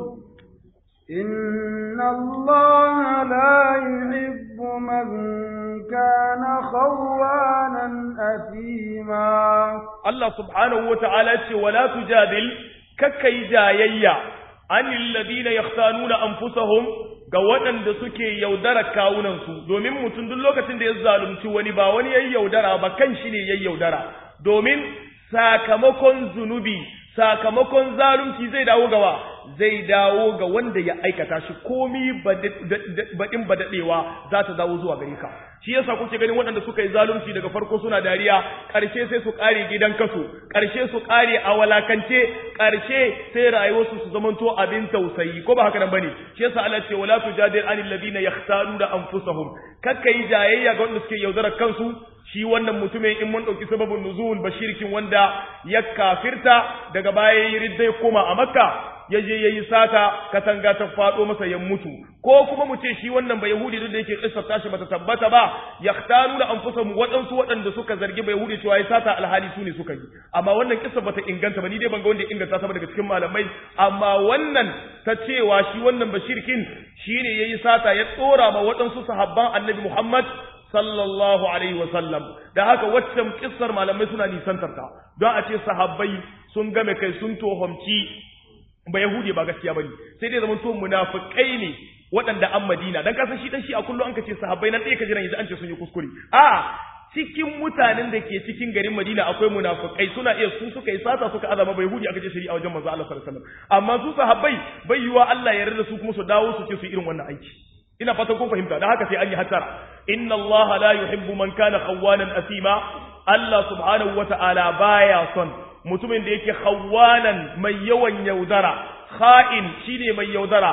إن الله لا يحب من كان خوانا أثيما الله سبحانه وتعالى ولا تجادل ككي جايا عن الذين يختانون أنفسهم ga waɗanda suke yaudara kawunansu domin mutum duk lokacin da ya zalunci wani ba wani yayi yaudara ba kan shi ne yayi yaudara domin sakamakon zunubi sakamakon zalunci zai dawo gawa zai dawo ga wanda ya aikata shi komi baɗin badaɗewa za ta dawo zuwa gare ka shi yasa kuke ganin waɗanda suka yi zalunci daga farko suna dariya ƙarshe sai su ƙare gidan kaso ƙarshe su ƙare a walakance ƙarshe sai rayuwarsu su zamanto abin tausayi ko ba haka nan bane shi yasa Allah ce wala tujadil anil ladina yakhtaruna anfusahum kakka yi jayayya ga wanda suke yaudarar kansu shi wannan mutumin in mun ɗauki sababin nuzul bashirkin wanda ya kafirta daga baya ya yi riddai koma a makka ya je ya yi sata katanga ta faɗo masa ya mutu ko kuma mu ce shi wannan ba yahudi duk da yake kissar tashi bata tabbata ba yahtanu da anfusahum waɗansu waɗanda suka zargi ba yahudi cewa ya sata alhali su ne suka yi amma wannan kissa bata inganta ba ni dai ban ga wanda ya inganta ta ba daga cikin malamai amma wannan ta cewa shi wannan bashirkin shine yayi sata ya tsora ma waɗansu sahabban annabi Muhammad sallallahu alaihi wasallam da haka waccan kissar malamai suna nisantar ta don a ce sahabbai sun game kai sun tohomci ba yahudi ba gaskiya bane sai dai zaman to munafikai ne waɗanda an madina dan kasan shi dan shi a kullum an kace sahabbai nan ɗaya ka jiran yanzu an ce sun yi kuskure a cikin mutanen da ke cikin garin Madina akwai munafikai suna iya su suka yi sata suka azama bai hudi aka ce shari'a wajen manzo Allah sallallahu alaihi wasallam amma su sahabbai bai yiwa Allah ya yarda su kuma su dawo su ce su irin wannan aiki ina fatan kun fahimta dan haka sai an yi hattara inna Allah la yuhibbu man kana khawanan asima Allah subhanahu wata'ala baya son mutumin da yake khawanan mai yawan yaudara kha'in shine mai yaudara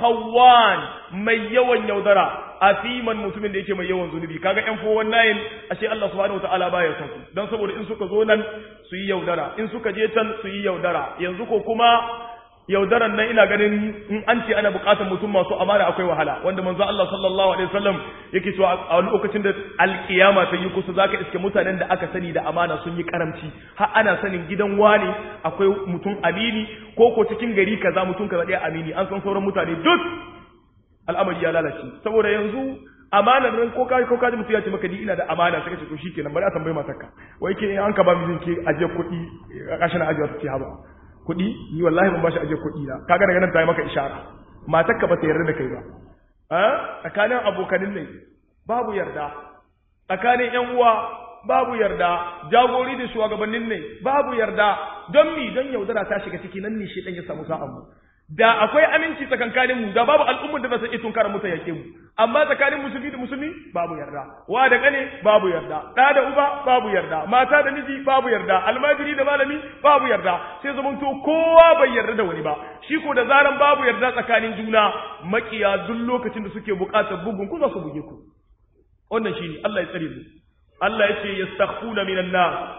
khawan mai yawan yaudara asiman mutumin da yake mai yawan zunubi kaga yan fo wannan ashe Allah subhanahu wataala baya son su dan saboda in suka zo nan su yi yaudara in suka je can su yi yaudara yanzu ko kuma yaudaran nan ina ganin in an ce ana bukatar mutum masu amana akwai wahala wanda manzo Allah sallallahu alaihi wasallam yake cewa a lokacin da alkiyama ta yi kusa zaka iske mutanen da aka sani da amana sun yi karamci har ana sanin gidan wani akwai mutum amini ko ko cikin gari kaza mutum kaza ɗaya amini an san sauran mutane duk al'amari ya lalace saboda yanzu amanar nan ko kai ko kaji mutum ya ce maka ni ina da amana sai ka ce to shikenan bari a tambaye matarka wai ke an ka ba mijin ke aje kuɗi a kashin ajiya ta ce haba kuɗi ni wallahi ban bashi aje kuɗi na kaga daga nan ta yi maka ishara matarka ba ta yarda da kai ba a tsakanin abokanin ne babu yarda tsakanin yan uwa babu yarda jagori da shugabannin ne babu yarda don mi don yaudara ta shiga ciki nan ne shi dan ya samu sa'an mu da akwai aminci tsakankanin mu da babu al'ummar da ba sai tun kara mutan yake mu amma tsakanin musulmi da musulmi babu yarda wa da kane babu yarda da da uba babu yarda mata da miji babu yarda almajiri da malami babu yarda sai zaman to kowa bai yarda da wani ba shi ko da zaran babu yarda tsakanin juna makiya duk lokacin da suke buƙatar bugun ku za su buge ku wannan shine Allah ya tsare mu Allah ya ce yastakhfuna minan nas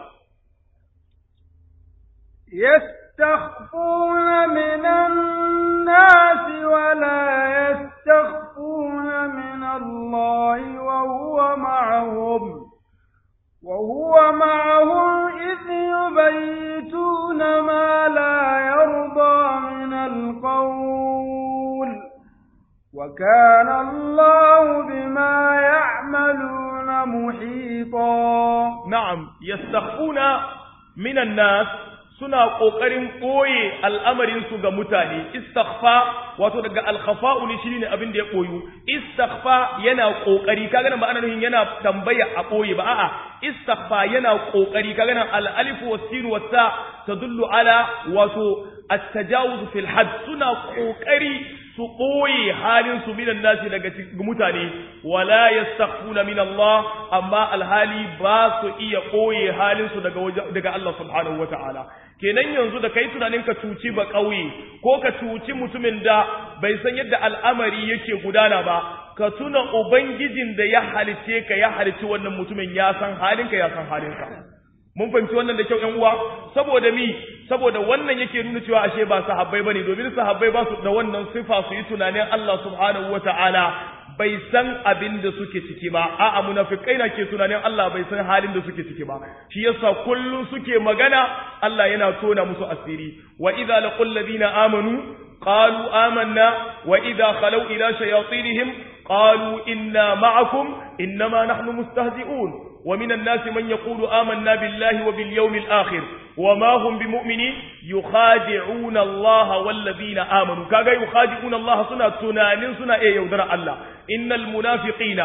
يستخفون من الناس ولا يستخفون من الله وهو معهم وهو معهم إذ يبيتون ما لا يرضى من القول وكان الله بما يعملون محيطا نعم يستخفون من الناس suna kokarin boye al'amarin su ga mutane istaghfa wato daga al-khafa'u ne shine abin da ya boyu istaghfa yana kokari kaga nan ba ana nufin yana tambaya a boye ba a'a istaghfa yana kokari kaga nan al-alif was-sin was-ta tadullu ala wato at-tajawuz fil hadd suna kokari su ɓoye halin su minan nasi daga mutane wala yastakhfuna min Allah amma alhali ba su iya ɓoye halin su daga daga Allah subhanahu wataala kenan yanzu da kai tunanin ka cuci ba ƙauye ko ka cuci mutumin da bai san yadda al'amari yake gudana ba ka tuna ubangijin da ya halice ka ya halici wannan mutumin ya san halinka ya san halinka mun fahimci wannan da kyau ƴan uwa saboda mi saboda wannan yake nuna cewa ashe ba sahabbai bane domin sahabbai ba su da wannan sifa su yi tunanin Allah subhanahu wataala bai san abin da suke ciki ba a'a munafikai na ke tunanin Allah bai san halin da suke ciki ba shi yasa kullun suke magana Allah yana tona musu asiri wa idza laqul ladina amanu qalu amanna wa idza khalu ila shayatinihim qalu inna ma'akum innama nahnu mustahzi'un ومن الناس من يقول آمنا بالله وباليوم الآخر وما هم بمؤمنين يخادعون الله والذين آمنوا كاغا يخادعون الله سنة تنان سنة إيه يودر الله إن المنافقين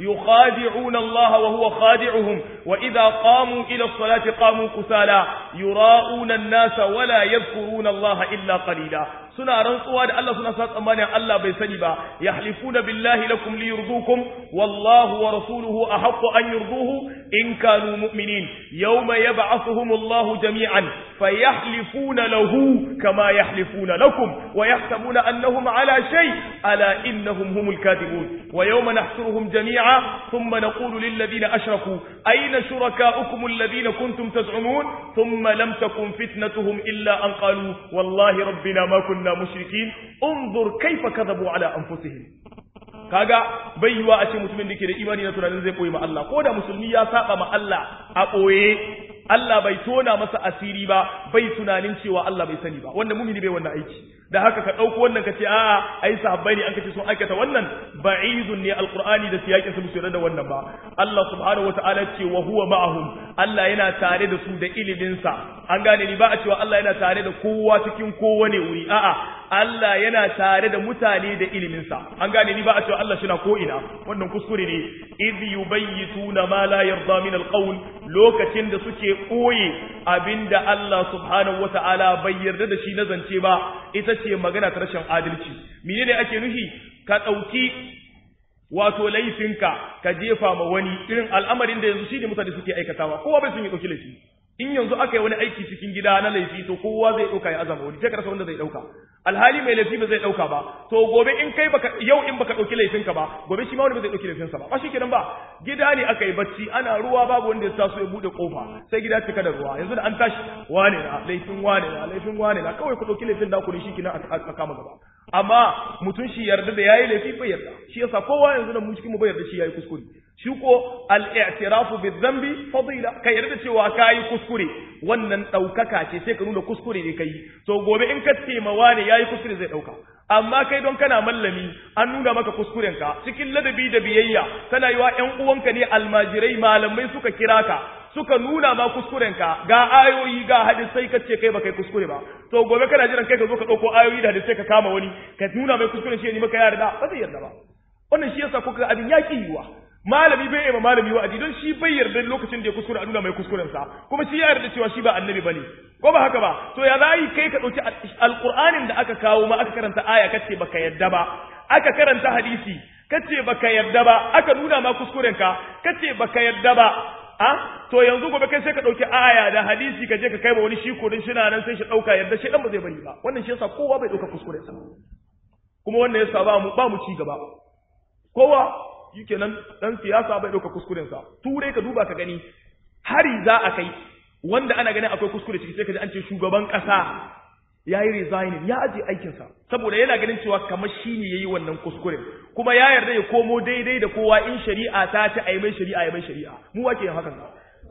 يخادعون الله وهو خادعهم وإذا قاموا إلى الصلاة قاموا كسالا يراءون الناس ولا يذكرون الله إلا قليلا suna rantsuwa da Allah suna sa tsammanin Allah bai sani ba yahlifuna billahi lakum liyurdukum wallahu wa rasuluhu ahaqqu an yurduhu in kanu mu'minin yawma yab'athuhum Allahu jami'an fayahlifuna lahu kama yahlifuna lakum wa yahsabuna annahum ala shay ala innahum humul kadhibun wa yawma nahshuruhum jami'a thumma naqulu lil ladina ashraku ayna shurakaukum alladhina kuntum taz'umun thumma lam takun fitnatuhum illa an qalu wallahi rabbina ma kunna kunna mushrikin unzur kaifa kadhabu ala anfusihim kaga bai yiwa a ce mutumin da ke da imani na tunanin zai koyi ma Allah ko da musulmi ya saba ma Allah a boye Allah bai tona masa asiri ba bai tunanin cewa Allah bai sani ba wanda mumini bai wannan aiki da haka ka dauko wannan ka ce a'a ai sahabbai ne an kace sun aikata wannan ba'idun ne alqur'ani da siyakin su musu da wannan ba Allah subhanahu wataala ce wa huwa ma'ahum Allah yana tare da su da ilimin sa an gane ni ba a cewa Allah yana tare da kowa cikin kowane wuri a'a Allah yana tare da mutane da ilimin sa an gane ni ba a cewa Allah shi na ko ina wannan kuskure ne idh yubayyituna ma la yarda min alqawl lokacin da suke koye abinda Allah subhanahu wataala bai yarda da shi na zance ba ita ce magana ta rashin adalci menene ake nufi ka dauki wato laifinka ka jefa ma wani irin al'amarin da yanzu shine mutane suke aikatawa kowa bai sun yi dauki laifi in yanzu aka yi wani aiki cikin gida na laifi to kowa zai dauka ya azama wani sai ka rasa wanda zai dauka alhali mai laifi ba zai dauka ba to gobe in kai baka yau in baka dauki laifinka ba gobe shi ma wani ba zai dauki laifinsa ba ba shikenan ba gida ne aka yi bacci ana ruwa babu wanda ya taso ya bude kofa sai gida cika da ruwa yanzu da an tashi wane na laifin wane na laifin wane na kawai ku dauki laifin da ku ne shikenan a kama gaba amma mutum shi yarda da yayi laifi bai yarda shi yasa kowa yanzu da mu cikin mu bai yarda shi yayi kuskure shi ko al-i'tirafu bi-dhanbi fadila ka yarda cewa kai kuskure wannan daukaka ce sai ka nuna kuskure ne kai to gobe in ka taimawa ne yayi kuskure zai dauka amma kai don kana mallami an nuna maka kuskurenka cikin ladabi da biyayya kana yi wa ƴan uwanka ne almajirai malamai suka kira ka suka nuna ma kuskurenka ga ayoyi ga hadisai kace kai ba kai kuskure ba to gobe kana jiran kai ka zo ka dauko ayoyi da hadisai ka kama wani ka nuna mai kuskuren shi ne maka yarda ba zai yarda ba wannan shi yasa kuka abin yaki yiwa malami bai ma malami wa'adi don shi bai yarda lokacin da ya kuskure a nuna mai kuskuren sa kuma shi ya yarda cewa shi ba annabi bane ko ba haka ba to ya zai kai ka dauki alqur'anin da aka kawo ma aka karanta aya kace baka yarda ba aka karanta hadisi kace baka yarda ba aka nuna ma kuskuren ka kace baka yarda ba a to yanzu gobe kai sai ka dauki aya da hadisi ka je ka kai ba wani shi ko din shina nan sai shi dauka yarda shi dan ba zai bari ba wannan shi yasa kowa bai dauka kuskuren sa kuma wannan yasa ba mu ba mu ci gaba kowa shikenan dan siyasa bai dauka kuskuren sa turai ka duba ka gani hari za a kai wanda ana ganin akwai kuskure ciki sai ka ji an ce shugaban kasa yayi resigning ya aje aikin sa saboda yana ganin cewa kamar shine yayi wannan kuskuren kuma ya yarda ya komo daidai da kowa in shari'a ta ta ai mai shari'a ya mai shari'a mu wake yin hakan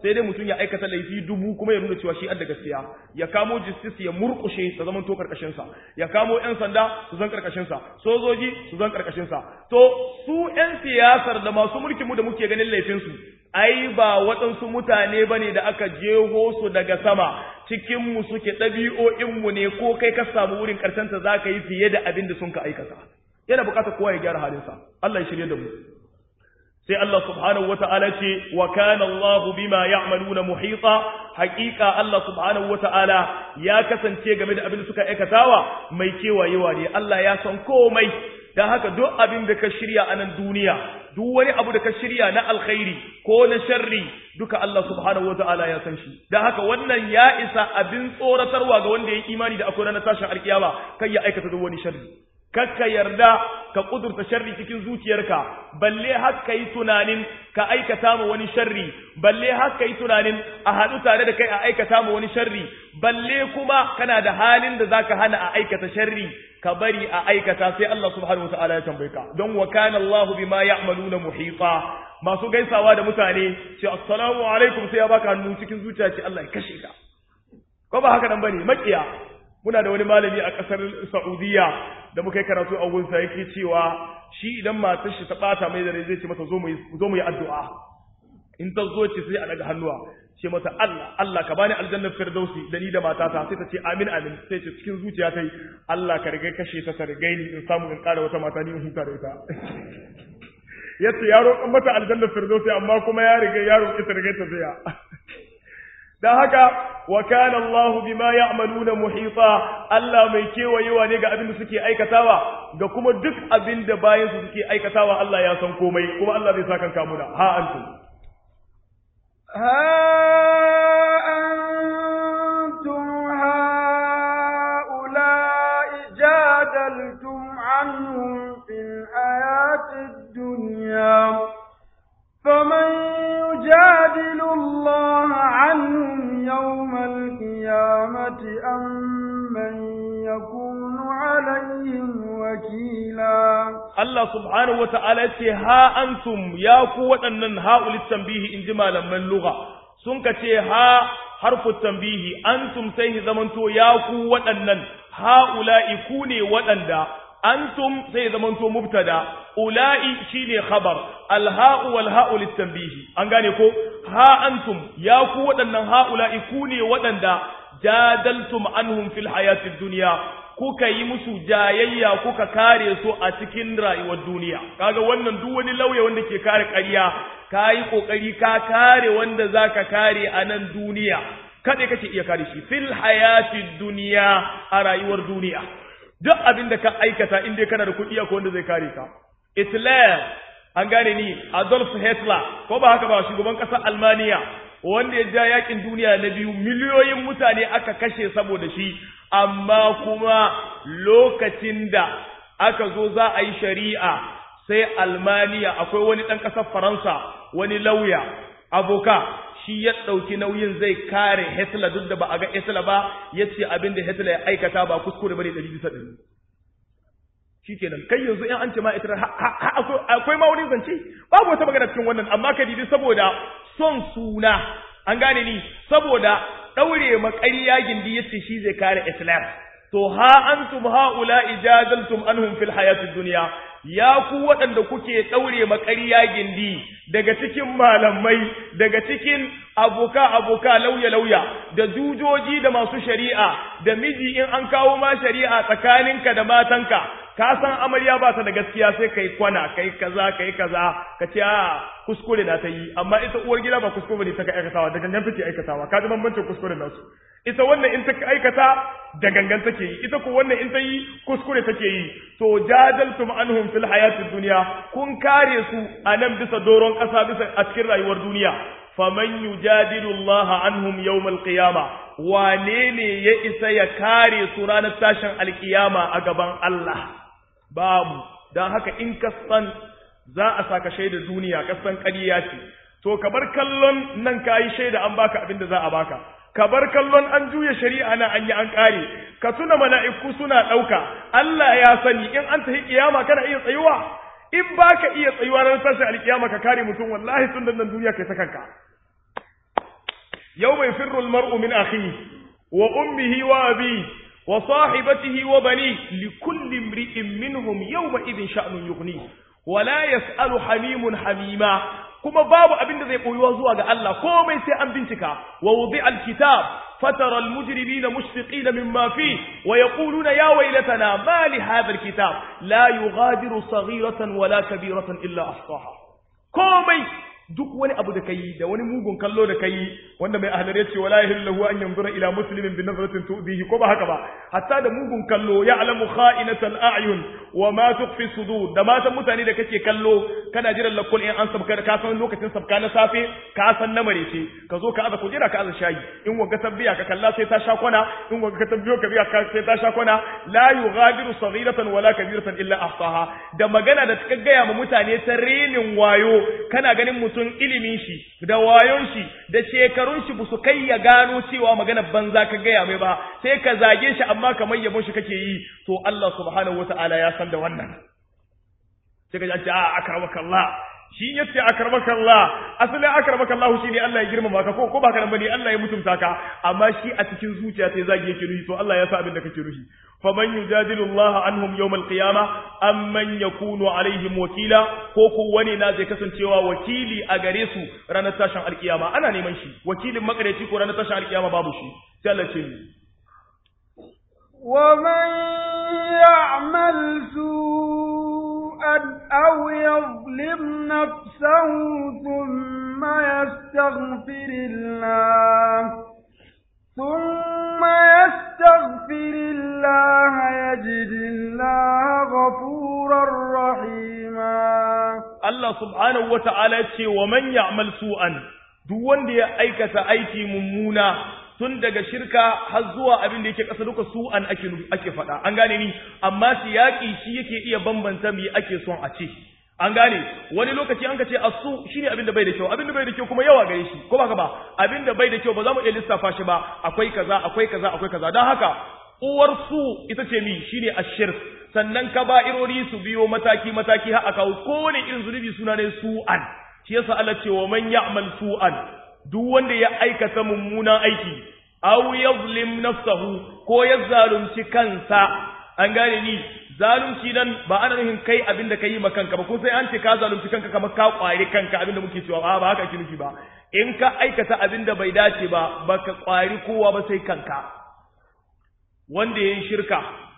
sai dai mutum ya aikata laifi dubu kuma ya nuna cewa shi adda gaskiya ya kamo justice ya murkushe ta zaman to karkashin sa ya kamo yan sanda su zan karkashin sa sojoji su zan karkashin sa to su yan siyasar da masu mulkin mu da muke ganin laifin su ai ba waɗansu mutane bane da aka jeho su daga sama cikin mu suke ɗabi'o'in mu ne ko kai ka samu wurin karshen ta zaka yi fiye da abin da sun ka aikata yana bukatar kowa ya gyara halinsa Allah ya shirye da mu sai Allah subhanahu wata'ala ce wa kana Allahu bima ya'maluna muhita haqiqa Allah subhanahu wata'ala ya kasance game da abin da suka aikatawa mai kewayewa ne Allah ya san komai dan haka duk abin da ka shirya a nan duniya duk wani abu da ka shirya na alkhairi ko na sharri duka Allah subhanahu wata'ala ya san shi dan haka wannan ya isa abin tsoratarwa ga wanda ya yi imani da akwai ranar tashin alkiyama kai ya aikata duk wani sharri kakka yarda ka kudurta sharri cikin zuciyarka balle har ka yi tunanin ka aikata ma wani sharri balle har ka yi tunanin a haɗu tare da kai a aikata ma wani sharri balle kuma kana da halin da zaka hana a aikata sharri ka bari a aikata sai Allah subhanahu wataala ya tambaye ka don wa kana Allah bima ya'maluna muhita masu gaisawa da mutane ce assalamu alaikum sai ya baka hannu cikin zuciya ce Allah ya kashe ka ko ba haka nan bane makiya muna da wani malami a ƙasar Saudiya da muka yi karatu a gunsa yake cewa shi idan matar shi ta bata mai dare zai ce mata zo mu yi zo mu yi addu'a in ta zo ce sai a daga hannuwa ce mata Allah Allah ka bani aljannar firdausi da ni da matata sai ta ce amin amin sai ce cikin zuciya ta yi Allah ka riga kashe ta ta riga ni in samu in ƙara wata mata ni in huta da ita yace ya roƙon mata aljannar firdausi amma kuma ya riga ya roƙi ta riga ta tsaya dan haka wa kana Allahu bima ya'maluna muhita Allah mai kewayewa ne ga abin da suke aikatawa ga kuma duk abin da bayan su suke aikatawa Allah ya san komai kuma Allah zai saka kamuna ha antum ha antum haula'i jadaltum anhum fil hayatid dunya فمن يجادل الله عنهم يوم القيامة أم من يكون عليهم وكيلا الله سبحانه وتعالى ها أنتم يا قوة أن هؤلاء التنبيه إن جمالا من لغة سنك ها حرف التنبيه أنتم سيه زمنتو يا قوة أن هؤلاء كوني وأن antum sai zamanto mubtada ula'i shine khabar alha'u wal ha'u litanbihi an gane ko ha antum ya ku waɗannan ha'ula'i ku ne waɗanda jadaltum anhum fil hayatid dunya kuka yi musu jayayya kuka kare su a cikin rayuwar duniya kaga wannan duk wani lauya wanda ke kare ƙarya kayi kokari ka kare wanda zaka kare a nan duniya kada kake iya kare shi fil hayatid dunya a rayuwar duniya duk abin da ka aikata in dai kana da kuɗi ko wanda zai kare ka Hitler an gane ni Adolf Hitler ko ba haka ba shugaban ƙasar Almaniya wanda ya ja yakin duniya na biyu miliyoyin mutane aka kashe saboda shi amma kuma lokacin da aka zo za a yi shari'a sai Almaniya akwai wani ɗan ƙasar Faransa wani lauya aboka shi ya ɗauki nauyin zai kare Hitler duk da ba a ga Hitler ba ya ce abin da Hitler ya aikata ba kuskure bane ɗari bisa ɗari. Shi kenan kai yanzu in an ce ma Hitler akwai ma wani zance babu wata magana cikin wannan amma ka didi saboda son suna an gane ni saboda ɗaure maƙarya gindi ya ce shi zai kare Hitler. To ha antum ha'ula ijadaltum anhum fil hayatid dunya ya ku waɗanda kuke ɗaure maƙarya gindi daga cikin malamai daga cikin aboka-aboka lauya-lauya da jujoji da masu shari'a da miji in an kawo ma shari'a tsakaninka da matanka ka san amarya ba ta da gaskiya sai kai kwana kai kaza kai kaza ka ce a kuskure na ta yi amma ita uwar gida ba kuskure ne ta ka aikatawa da gangan take aikatawa ka ji bambancin kuskure nasu ita wannan in ta aikata da gangan take yi ita ko wannan in ta yi kuskure take yi to jadaltum anhum fil hayatid dunya kun kare su a nan bisa doron kasa bisa a cikin rayuwar duniya faman yujadilu Allah anhum yawm al-qiyama wane ne ya isa ya kare su ranar tashin alkiyama a gaban Allah babu dan haka in ka san za a saka shaida duniya ka san ƙarya ce to ka bar kallon nan kayi shaida an baka abin da za a baka ka bar kallon an juya shari'a na an yi an kare ka tuna mala'iku suna ɗauka Allah ya sani in an tafi kiyama kana iya tsayuwa in baka iya tsayuwa ranar tashin alkiyama ka kare mutum wallahi tun nan duniya kai ta kanka yawma yafirru al-mar'u min akhihi wa ummihi wa abihi wa sahibatihi wa bani likulli imri'in minhum yawma idhin sha'nun yughni wala yas'alu hamimun hamima kuma babu abin da zai koyuwa zuwa ga Allah komai sai an bincika wa wudi'a al-kitab fatara al-mujrimina mushfiqina mimma fi wa yaquluna ya waylatana ma li hadha al-kitab la yughadiru saghiratan wala kabiratan illa ahsaha komai duk wani abu da kai da wani mugun kallo da kai wanda mai ahlar yace wala yahillu an yanzura ila muslimin bi nazratin tu'dihi ko ba haka ba hatta da mugun kallo ya'lamu kha'inatal a'yun wa ma tukhfi sudur da matan mutane da kake kallo kana jiran lakul in an sabka ka san lokacin sabka na safe ka san na marece ka zo ka aza kujera ka aza shayi in wanga tabbiya ka kalla sai ta sha kwana in wanga ka tabbiyo ka biya ka sai ta sha kwana la yughadiru saghiratan wala kabiratan illa ahsaha da magana da ta gaya ma mutane ta renin wayo kana ganin mutum ilimin shi da wayon shi da shekarun shi ba su kai ya gano cewa magana banza ka gaya mai ba sai ka zage shi amma kamar yabon shi kake yi to Allah subhanahu wata'ala ya san da wannan sai ka ji a akramaka Allah shi yace akramaka Allah asalin akramaka Allah shine Allah ya girmama ka ko ko ba kana bane Allah ya mutunta ka amma shi a cikin zuciya sai zagi yake nufi to Allah ya sa abin da kake nufi faman yujadilu Allah anhum yawm al-qiyama amman yakunu alaihim wakila ko ko wani na zai kasancewa wakili a gare su ranar tashin alkiyama ana neman shi wakilin makareci ko ranar tashin alkiyama babu shi sai Allah ce ni ومن يعمل سوءا أو يظلم نفسه ثم يستغفر الله ثم يستغفر الله يجد الله غفورا رحيما Allah subhanahu wa ta'ala ce wa man ya'mal su'an duk wanda ya aikata aiki mummuna tun daga shirka har zuwa abin da yake ƙasa duka su'an ake ake faɗa an gane ni amma siyaki shi yake iya bambanta me ake son a ce an gane wani lokaci an ka ce asu shine abin da bai da kyau abin da bai da kyau kuma yawa gare shi ko ba ka ba abin da bai da kyau ba za mu iya lissafa shi ba akwai kaza akwai kaza akwai kaza don haka uwar su ita ce mi shine ashirk sannan kaba'irori su biyo mataki mataki har aka kowane irin zunubi suna ne su'an shi yasa Allah ce wa man ya'mal su'an duk wanda ya aikata mummunan aiki aw yazlim nafsahu ko ya zalunci kansa an gane ni zalunci nan ba ana nufin kai abin da ka yi ma kanka ba ko sai an ce ka zalunci kanka kamar ka kwari kanka abin da muke cewa ba ba haka ake nufi ba in ka aikata abin da bai dace ba baka kwari kowa ba sai kanka wanda yayin shirka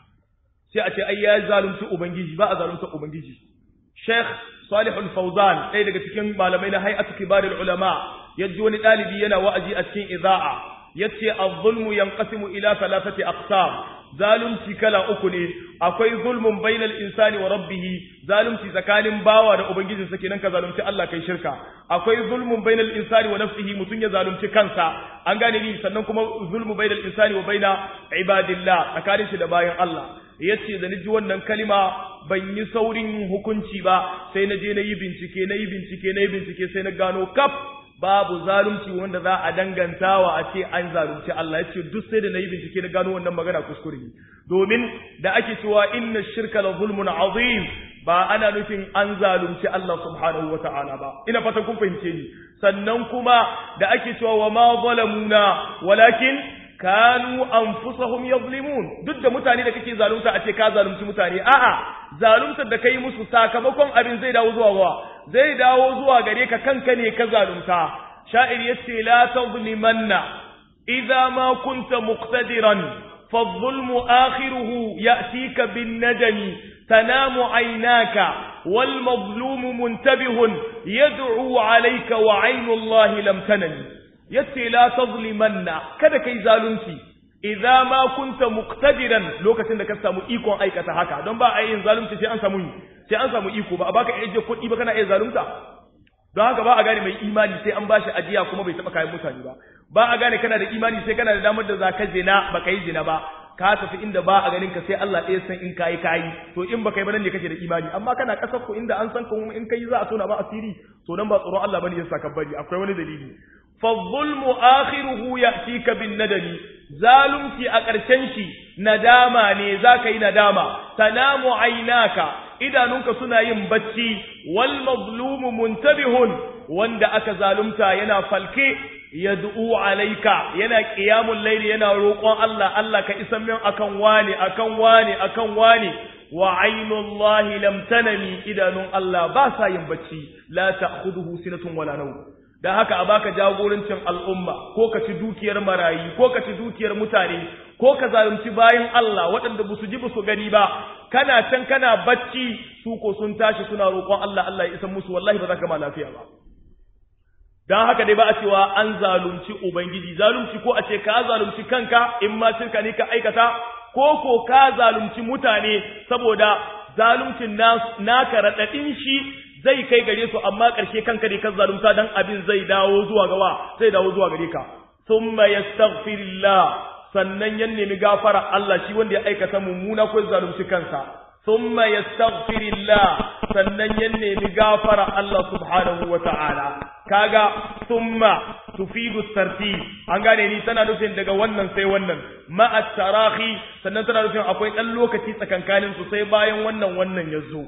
sai a ce ai ya zalunci ubangiji ba a zalunta ubangiji Sheikh Salih Al-Fawzan ɗaya daga cikin malamai na Hay'atu Kibarul Ulama yaji wani ɗalibi yana wa'azi a cikin iza'a yace az-zulmu yanqasimu ila thalathati aqsam zalunci kala uku ne akwai zulmun bainal insani wa rabbih zalunci tsakanin bawa da ubangijin sa kenan ka zalunci Allah kai shirka akwai zulmun bainal insani wa nafsihi mutun ya zalunci kansa an gane ni sannan kuma zulmu bainal insani wa baina ibadillah tsakanin shi da bayan Allah yace da ji wannan kalima ban yi saurin hukunci ba sai na je na yi bincike na yi bincike na yi bincike sai na gano kaf babu zalunci wanda za a dangantawa a ce an zalunci Allah ya ce duk sai da na yi bincike na gano wannan magana kuskure ne domin da ake cewa inna shirka la zulmun azim ba ana nufin an zalunci Allah subhanahu wa ta'ala ba ina fatan kun fahimce ni sannan kuma da ake cewa wa ma zalamuna walakin kanu anfusahum yazlimun duk da mutane da kake zalunta a ce ka zalunci mutane a'a zaluntar da kai musu sakamakon abin zai dawo zuwa wa zai dawo zuwa gare ka kanka ne ka zalunta sha'ir yace la tazlimanna idza ma kunta muqtadiran فالظلم آخره يأتيك بالندم تنام عيناك والمظلوم منتبه يدعو عليك وعين الله لم تنم yace la tazlimanna kada kai zalunci idza ma kunta muqtadiran lokacin da ka samu ikon aikata haka don ba a yin zalunci sai an samu sai an samu iko ba a baka aje kuɗi ba kana iya zalunta don haka ba a gane mai imani sai an bashi ajiya kuma bai taba kayan mutane ba ba a gane kana da imani sai kana da damar da zaka zina ba kai zina ba ka tafi inda ba a ganin ka sai Allah ɗaya san in kayi kayi to in baka yi ba nan ne kake da imani amma kana kasar ku inda an san ka in kai za a tona ba asiri to nan ba tsoron Allah bane ya saka bari akwai wani dalili fa zulmu akhiruhu ya'tika bin nadami zalunci a ƙarshen shi nadama ne zaka yi nadama tanamu aynaka idanunka suna yin bacci wal mazlumu muntabihun wanda aka zalunta yana falke yad'u alayka yana qiyamul layl yana roƙon Allah Allah ka isan min akan wani akan wani akan wani wa ainullahi lam tanami idanun Allah ba sa yin bacci la ta'khudhuhu sinatun wala nawm dan haka a baka jagorancin al'umma ko ka ci dukiyar marayi ko ka ci dukiyar mutane ko ka zalunci bayan Allah waɗanda ba su ji ba su gani ba kana can kana bacci su ko sun tashi suna roƙon Allah Allah ya isa musu wallahi ba za ka ma lafiya ba dan haka dai ba a cewa an zalunci ubangiji zalunci ko a ce ka zalunci kanka in ma shirka ne ka aikata ko ko ka zalunci mutane saboda zaluncin naka raɗaɗin shi zai kai gare su amma ƙarshe kanka ne ka zalunta dan abin zai dawo zuwa gawa zai dawo zuwa gare ka thumma yastaghfirullah sannan ya nemi gafara Allah shi wanda ya aikata mummuna ko zalunci kansa thumma yastaghfirullah sannan ya nemi gafara Allah subhanahu wata'ala kaga thumma tufidu tartib an gane ni tana nufin daga wannan sai wannan ma'a tarahi sannan tana nufin akwai dan lokaci tsakankanin su sai bayan wannan wannan yazo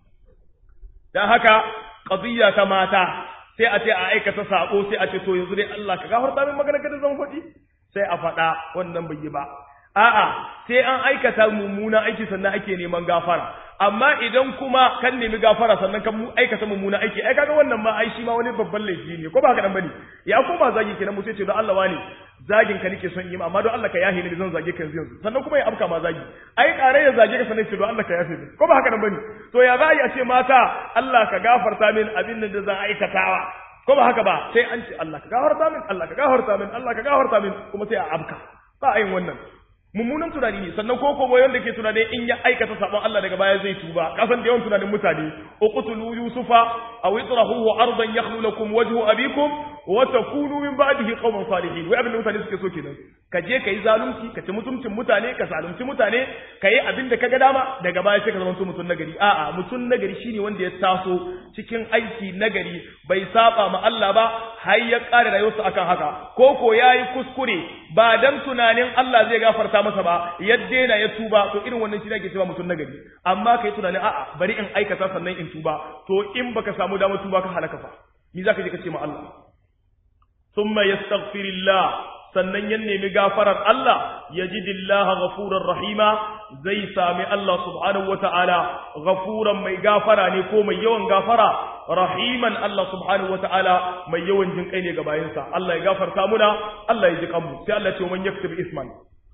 dan haka qadiyya ta mata sai a ce a aikata sako sai a ce to yanzu dai Allah ka gafarta min magana kada zan faɗi sai a faɗa wannan bai yi ba a'a sai an aikata mummuna aiki sannan ake neman gafara amma idan kuma kan nemi gafara sannan kan aikata mummuna aiki ai kaga wannan ma ai shi ma wani babban laifi ne ko ba haka dan bane ya koma zagi kenan mu sai ce don Allah wani zagin ka nake son yi amma don Allah ka yahe ni zan zage ka yanzu yanzu sannan kuma ya afka ma zagi ai kare ya zage ka sannan ce don Allah ka yafe ni ko ba haka dan bane to ya za a yi a ce mata Allah ka gafarta min abin da zan aikatawa ko ba haka ba sai an ce Allah ka gafarta min Allah ka gafarta min Allah ka gafarta min kuma sai a abka ba a yin wannan mummunan tunani ne sannan ko kuma wanda ke tunani in ya aikata sabon Allah daga baya zai tuba kasan da yawan tunanin mutane uqtulu yusufa aw itrahuhu ardan yakhlu lakum wajhu abikum wa takunu min ba'dihi qauman salihin wai abin da mutane suke so kenan ka je kai zalunci ka ci mutuncin mutane ka zalunci mutane ka yi abin da kaga dama daga baya sai ka zama mutum nagari a'a mutum nagari shine wanda ya taso cikin aiki nagari bai saba ma Allah ba har ya kare rayuwarsa akan haka ko ko yayi kuskure ba dan tunanin Allah zai gafarta masa ba ya daina ya tuba to irin wannan shi ake cewa mutum nagari amma kai tunanin a'a bari in aikata sannan in tuba to in baka samu damar tuba ka halaka fa ni zaka je ka ce ma Allah thumma yastaghfirillah sannan ya nemi gafarar Allah yajidillaha ghafurar rahima zai sami Allah subhanahu wata'ala ghafuran mai gafara ne ko mai yawan gafara rahiman Allah subhanahu wata'ala mai yawan jin kai ne ga bayansa Allah ya gafarta muna Allah ya ji kanmu sai Allah ya ce man yaktub isman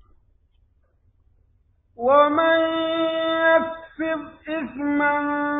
ومن يكسب إثما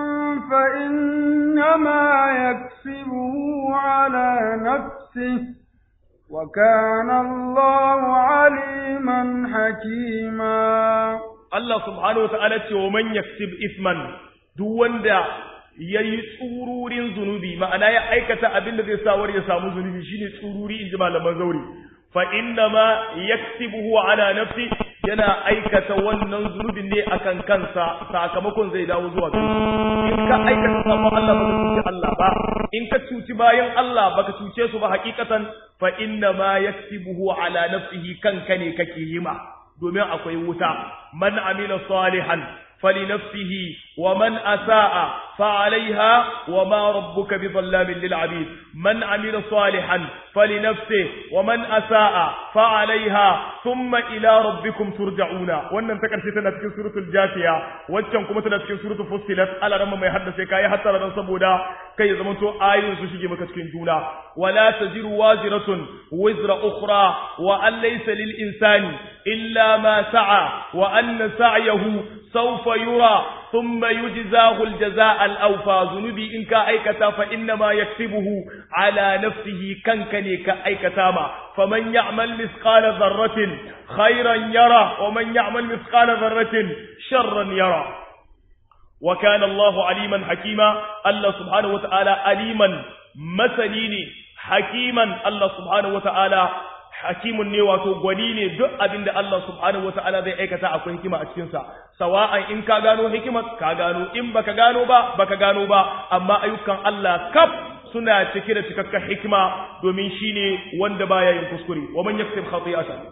فإنما يكسبه على نفسه وكان الله عليما حكيما Allah subhanahu wata'ala ce wa man yaksib isman duk wanda yayi tsururin zunubi ma'ana ya aikata abin da zai sa war ya samu zunubi shine tsururi inji malaman zauri fa inna ma yaksibuhu ala nafsi yana aikata wannan zunubin ne akan kansa sakamakon zai dawo zuwa gare in ka aikata sabon Allah baka cuci Allah ba in ka cuci bayan Allah baka cuce su ba hakikatan fa inna ma yaksibuhu ala nafsihi kanka ne kake yi ma domin akwai wuta man amila salihan فلنفسه ومن أساء فعليها وما ربك بظلام للعبيد من عمل صالحا فلنفسه ومن أساء فعليها ثم إلى ربكم ترجعون wannan ta karshe tana cikin suratul jafiya waccan kuma tana cikin suratul fussilat ala ramma mai haddace kai hatta ran saboda kai ya zamanto ayoyin su shige maka cikin juna wala taziru waziratun wizra ukhra wa an laysa lil insani illa ma sa'a wa anna sa'yahu سوف يرى ثم يجزاه الجزاء الأوفى ذنبي إن كأيكتا فإنما يكسبه على نفسه كنكني كأيكتاما فمن يعمل مثقال ذرة خيرا يرى ومن يعمل مثقال ذرة شرا يرى وكان الله عليما حكيما الله سبحانه وتعالى عليما مثليني حكيما الله سبحانه وتعالى hakimun ne wato gwani ne duk abin da Allah subhanahu wata'ala zai aikata akwai hikima a cikinsa sawa'an in ka gano hikimar ka gano in baka gano ba baka gano ba amma ayyukan Allah kaf suna cike da cikakken hikima domin shine wanda baya yin kuskure wa man yaksib khati'atan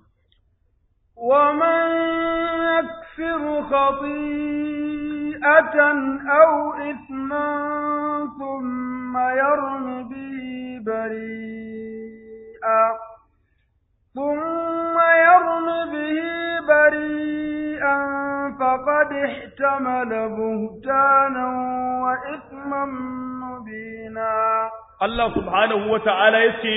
wa man yaksib khati'atan aw ithman thumma ثم يرم به بريئا ثم يرم به بريئا فقد احتمل بهتانا وإثما مبينا Allah subhanahu wa ta'ala ya ce,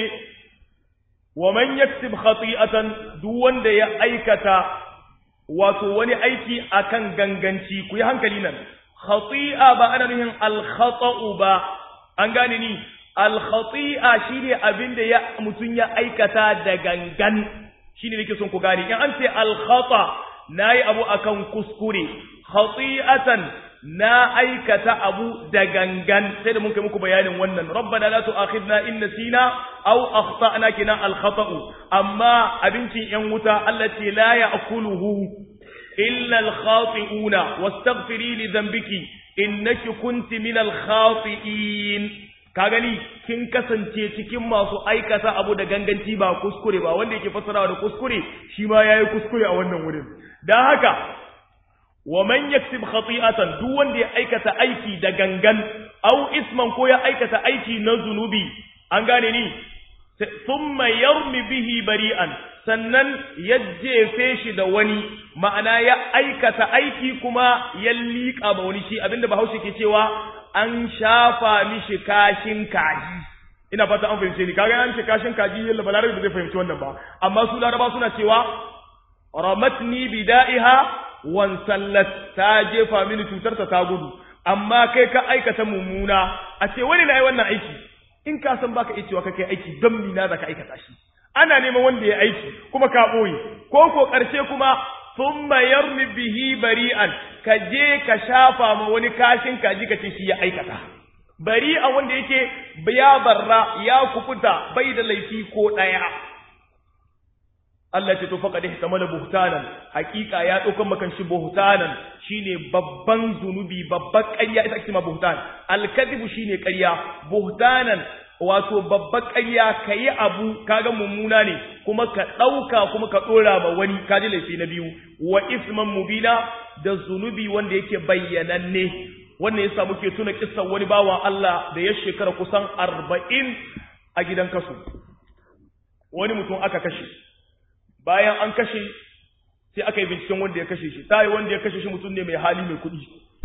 Wa man yaksib khati'atan duk wanda ya aikata wato wani aiki akan ganganci, ku yi hankali nan, khati'a ba ana nuhin alkhata'u ba, an gane ni, alkhati'a shi ne abin da ya mutum ya aikata da gangan, shi ne nake son ku gane, in an ce alkhata na yi abu akan kuskure, khati'atan na aikata abu da gangan sai da mun kai muku bayanin wannan rabbana la tu'akhidna in nasina aw akhtana kina al khata'u amma abincin yan wuta Allah ce la ya'kuluhu illa al khati'una wastaghfiri li dhanbiki innaki kunti min al khati'in ka gani kin kasance cikin masu aikata abu da ganganci ba kuskure ba wanda yake fassarawa da kuskure shi ma yayi kuskure a wannan wurin dan haka wa man yaksib khati'atan duk wanda ya aikata aiki da gangan aw isman ko ya aikata aiki na zunubi an gane ni thumma yarmi bihi bari'an sannan ya jefe shi da wani ma'ana ya aikata aiki kuma ya liƙa ba wani shi abinda bahaushe ke cewa an shafa mishi kashin kaji ina fata an fahimce ni kaga an ce kashin kaji yalla balarabi ba zai fahimci wannan ba amma su laraba suna cewa ramatni bida'iha wan sallat ta jefa mini cutar ta gudu amma kai ka aikata mummuna a ce wani na yi wannan aiki in ka san baka iya cewa ka kai aiki don mina za ka aikata shi ana neman wanda ya aiki kuma ka ɓoye ko ko ƙarshe kuma thumma yarmi bihi bari'an ka je ka shafa ma wani kashin kaji ka ce shi ya aikata bari'a wanda yake ya barra ya kufuta bai da laifi ko ɗaya Allah ce to faqad ihtamala buhtanan hakika ya daukan makan shi buhtanan shine babban zunubi babban ƙarya ita ake ma buhtan al-kadhibu shine ƙarya buhtanan wato babban ƙarya kayi abu kaga mummuna ne kuma ka dauka kuma ka dora ma wani kaji laifi na biyu wa isman mubina da zunubi wanda yake bayyananne wannan yasa muke tuna kissan wani bawan Allah da ya shekara kusan 40 a gidan kasu wani mutum aka kashe bayan an kashe sai aka yi binciken wanda ya kashe shi ta yi wanda ya kashe shi mutum ne mai hali mai kuɗi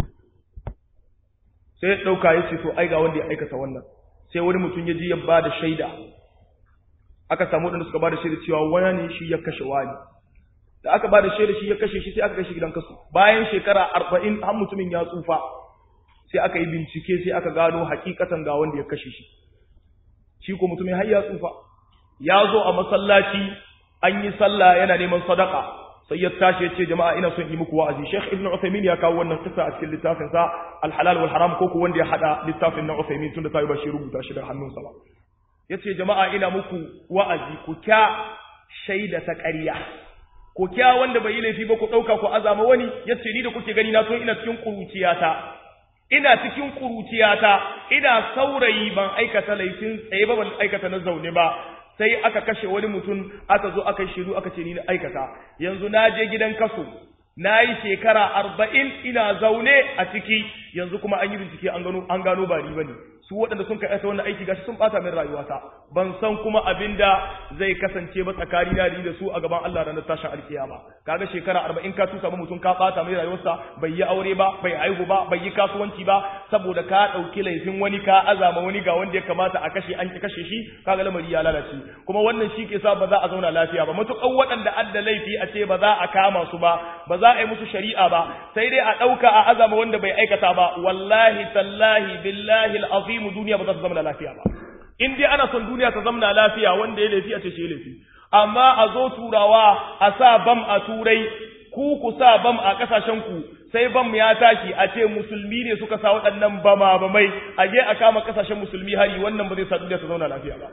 sai ya ɗauka ya ce to ai ga wanda ya aikata wannan sai wani mutum ya ji ya ba da shaida aka samu waɗanda suka ba da shaida cewa wani ne shi ya kashe wani da aka ba da shaida shi ya kashe shi sai aka kashe gidan kasu bayan shekara arba'in har mutumin ya tsufa sai aka yi bincike sai aka gano hakikatan ga wanda ya kashe shi shi ko mutumin har ya tsufa ya zo a masallaci an yi sallah yana neman sadaka sai ya tashi ya ce jama'a ina son yi muku wa'azi Sheikh Ibn Uthaymeen ya kawo wannan kisa a cikin littafin sa Al-Halal wal Haram ko ko wanda ya hada littafin na Uthaymeen tunda sai ba shi rubuta shi da hannunsa ba yace jama'a ina muku wa'azi ku kya shaida ta ƙarya ku kya wanda bai yi laifi ba ku dauka ku azama wani yace ni da kuke gani na to ina cikin kuruciyata ina cikin kuruciyata ina saurayi ban aikata laifin tsaye ba ban aikata na zaune ba sai aka kashe wani mutum aka zo aka shiru aka ce ni na aikata yanzu na je gidan kaso na yi shekara arba'in ina zaune a ciki yanzu kuma an yi bincike an gano an gano ba ni bane su waɗanda sun kai wannan aiki gashi sun ɓata min rayuwata ban san kuma abin da zai kasance ba tsakani na da su a gaban Allah ranar tashin alkiyama kaga shekara arba'in ka tusa mutum ka ɓata mai rayuwarsa bai yi aure ba bai haihu ba bai yi kasuwanci ba saboda ka ɗauki laifin wani ka azama wani ga wanda ya kamata a kashe an ki kashe shi kaga lamari ya lalace kuma wannan shi ke sa ba za a zauna lafiya ba matuƙar waɗanda adda laifi a ce ba za a kama su ba ba za a yi musu shari'a ba sai dai a ɗauka a azama wanda bai aikata ba wallahi tallahi billahi al'azim mu duniya ba za ta zama lafiya ba in dai ana son duniya ta zama lafiya wanda ya laifi a ce shi laifi amma a zo turawa a sa bam a turai ku ku sa bam a kasashen ku sai bam ya tashi a ce musulmi ne suka sa waɗannan bama bamai a je a kama kasashen musulmi hari wannan ba zai sa duniya ta zauna lafiya ba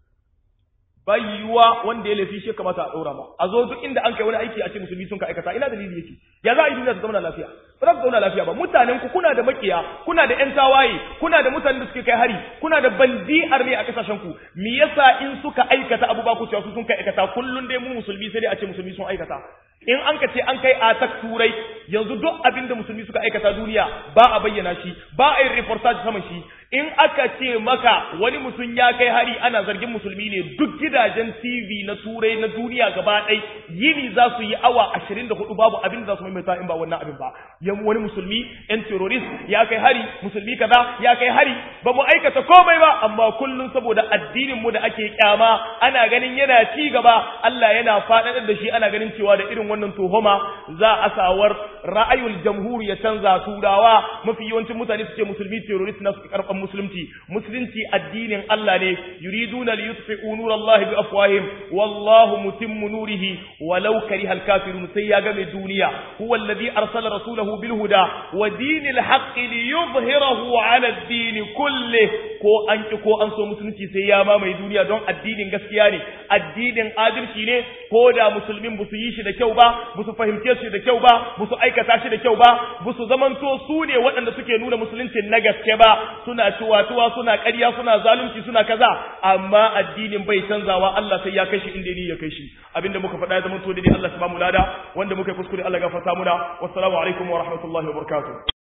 bai yiwuwa wanda ya laifi shi kamata a ɗora ba a zo duk inda an kai wani aiki a ce musulmi sun ka aikata ina dalili yake ya za a yi duniya ta zauna lafiya ba za ta zauna lafiya ba mutanen ku kuna da makiya kuna da ƴan tawaye kuna da mutanen da suke kai hari kuna da bandi'ar ne a kasashen ku me yasa in suka aikata abu ba ku cewa su sun kai aikata kullun dai mu musulmi sai dai a ce musulmi sun aikata in an ka ce an kai atak turai yanzu duk abin da musulmi suka aikata duniya ba a bayyana shi ba a yin reportage saman shi in aka ce maka wani mutum ya kai hari ana zargin musulmi ne duk gidajen TV na turai na duniya gaba ɗai yini za su yi awa 24 babu abin da za su maimaita in ba wannan abin ba yan wani musulmi yan terrorist ya kai hari musulmi kaza ya kai hari ba mu aikata komai ba amma kullum saboda addinin mu da ake kyama ana ganin yana ci gaba Allah yana faɗaɗar da shi ana ganin cewa da irin wannan tuhuma za a sawar ra'ayul jamhur ya canza turawa mafi yawancin mutane su ce musulmi terrorist na su karɓan musulunci musulunci addinin Allah ne yuriduna li yutfi'u nurallahi bi afwahim wallahu mutimmu nurihi walau kariha al-kafirun sai ya ga mai duniya huwa alladhi arsala rasulahu bil huda wa dinil haqqi li yuzhirahu ala ad-din kulli ko an ki ko an so musulunci sai ya mamaye duniya don addinin gaskiya ne addinin adalci ne ko da musulmin ba su yi shi da kyau ba ba su fahimce shi da kyau ba ba su aikata shi da kyau ba ba su zamanto su ne waɗanda suke nuna musulunci na gaske ba suna ciwatuwa suna ƙarya suna zalunci suna kaza amma addinin bai canzawa Allah sai ya kai shi inda ni ya kai shi abinda muka faɗa ya zama to dai Allah ya ba mu lada wanda muka yi kuskure Allah ya gafarta muna wassalamu alaikum wa rahmatullahi wa barakatuh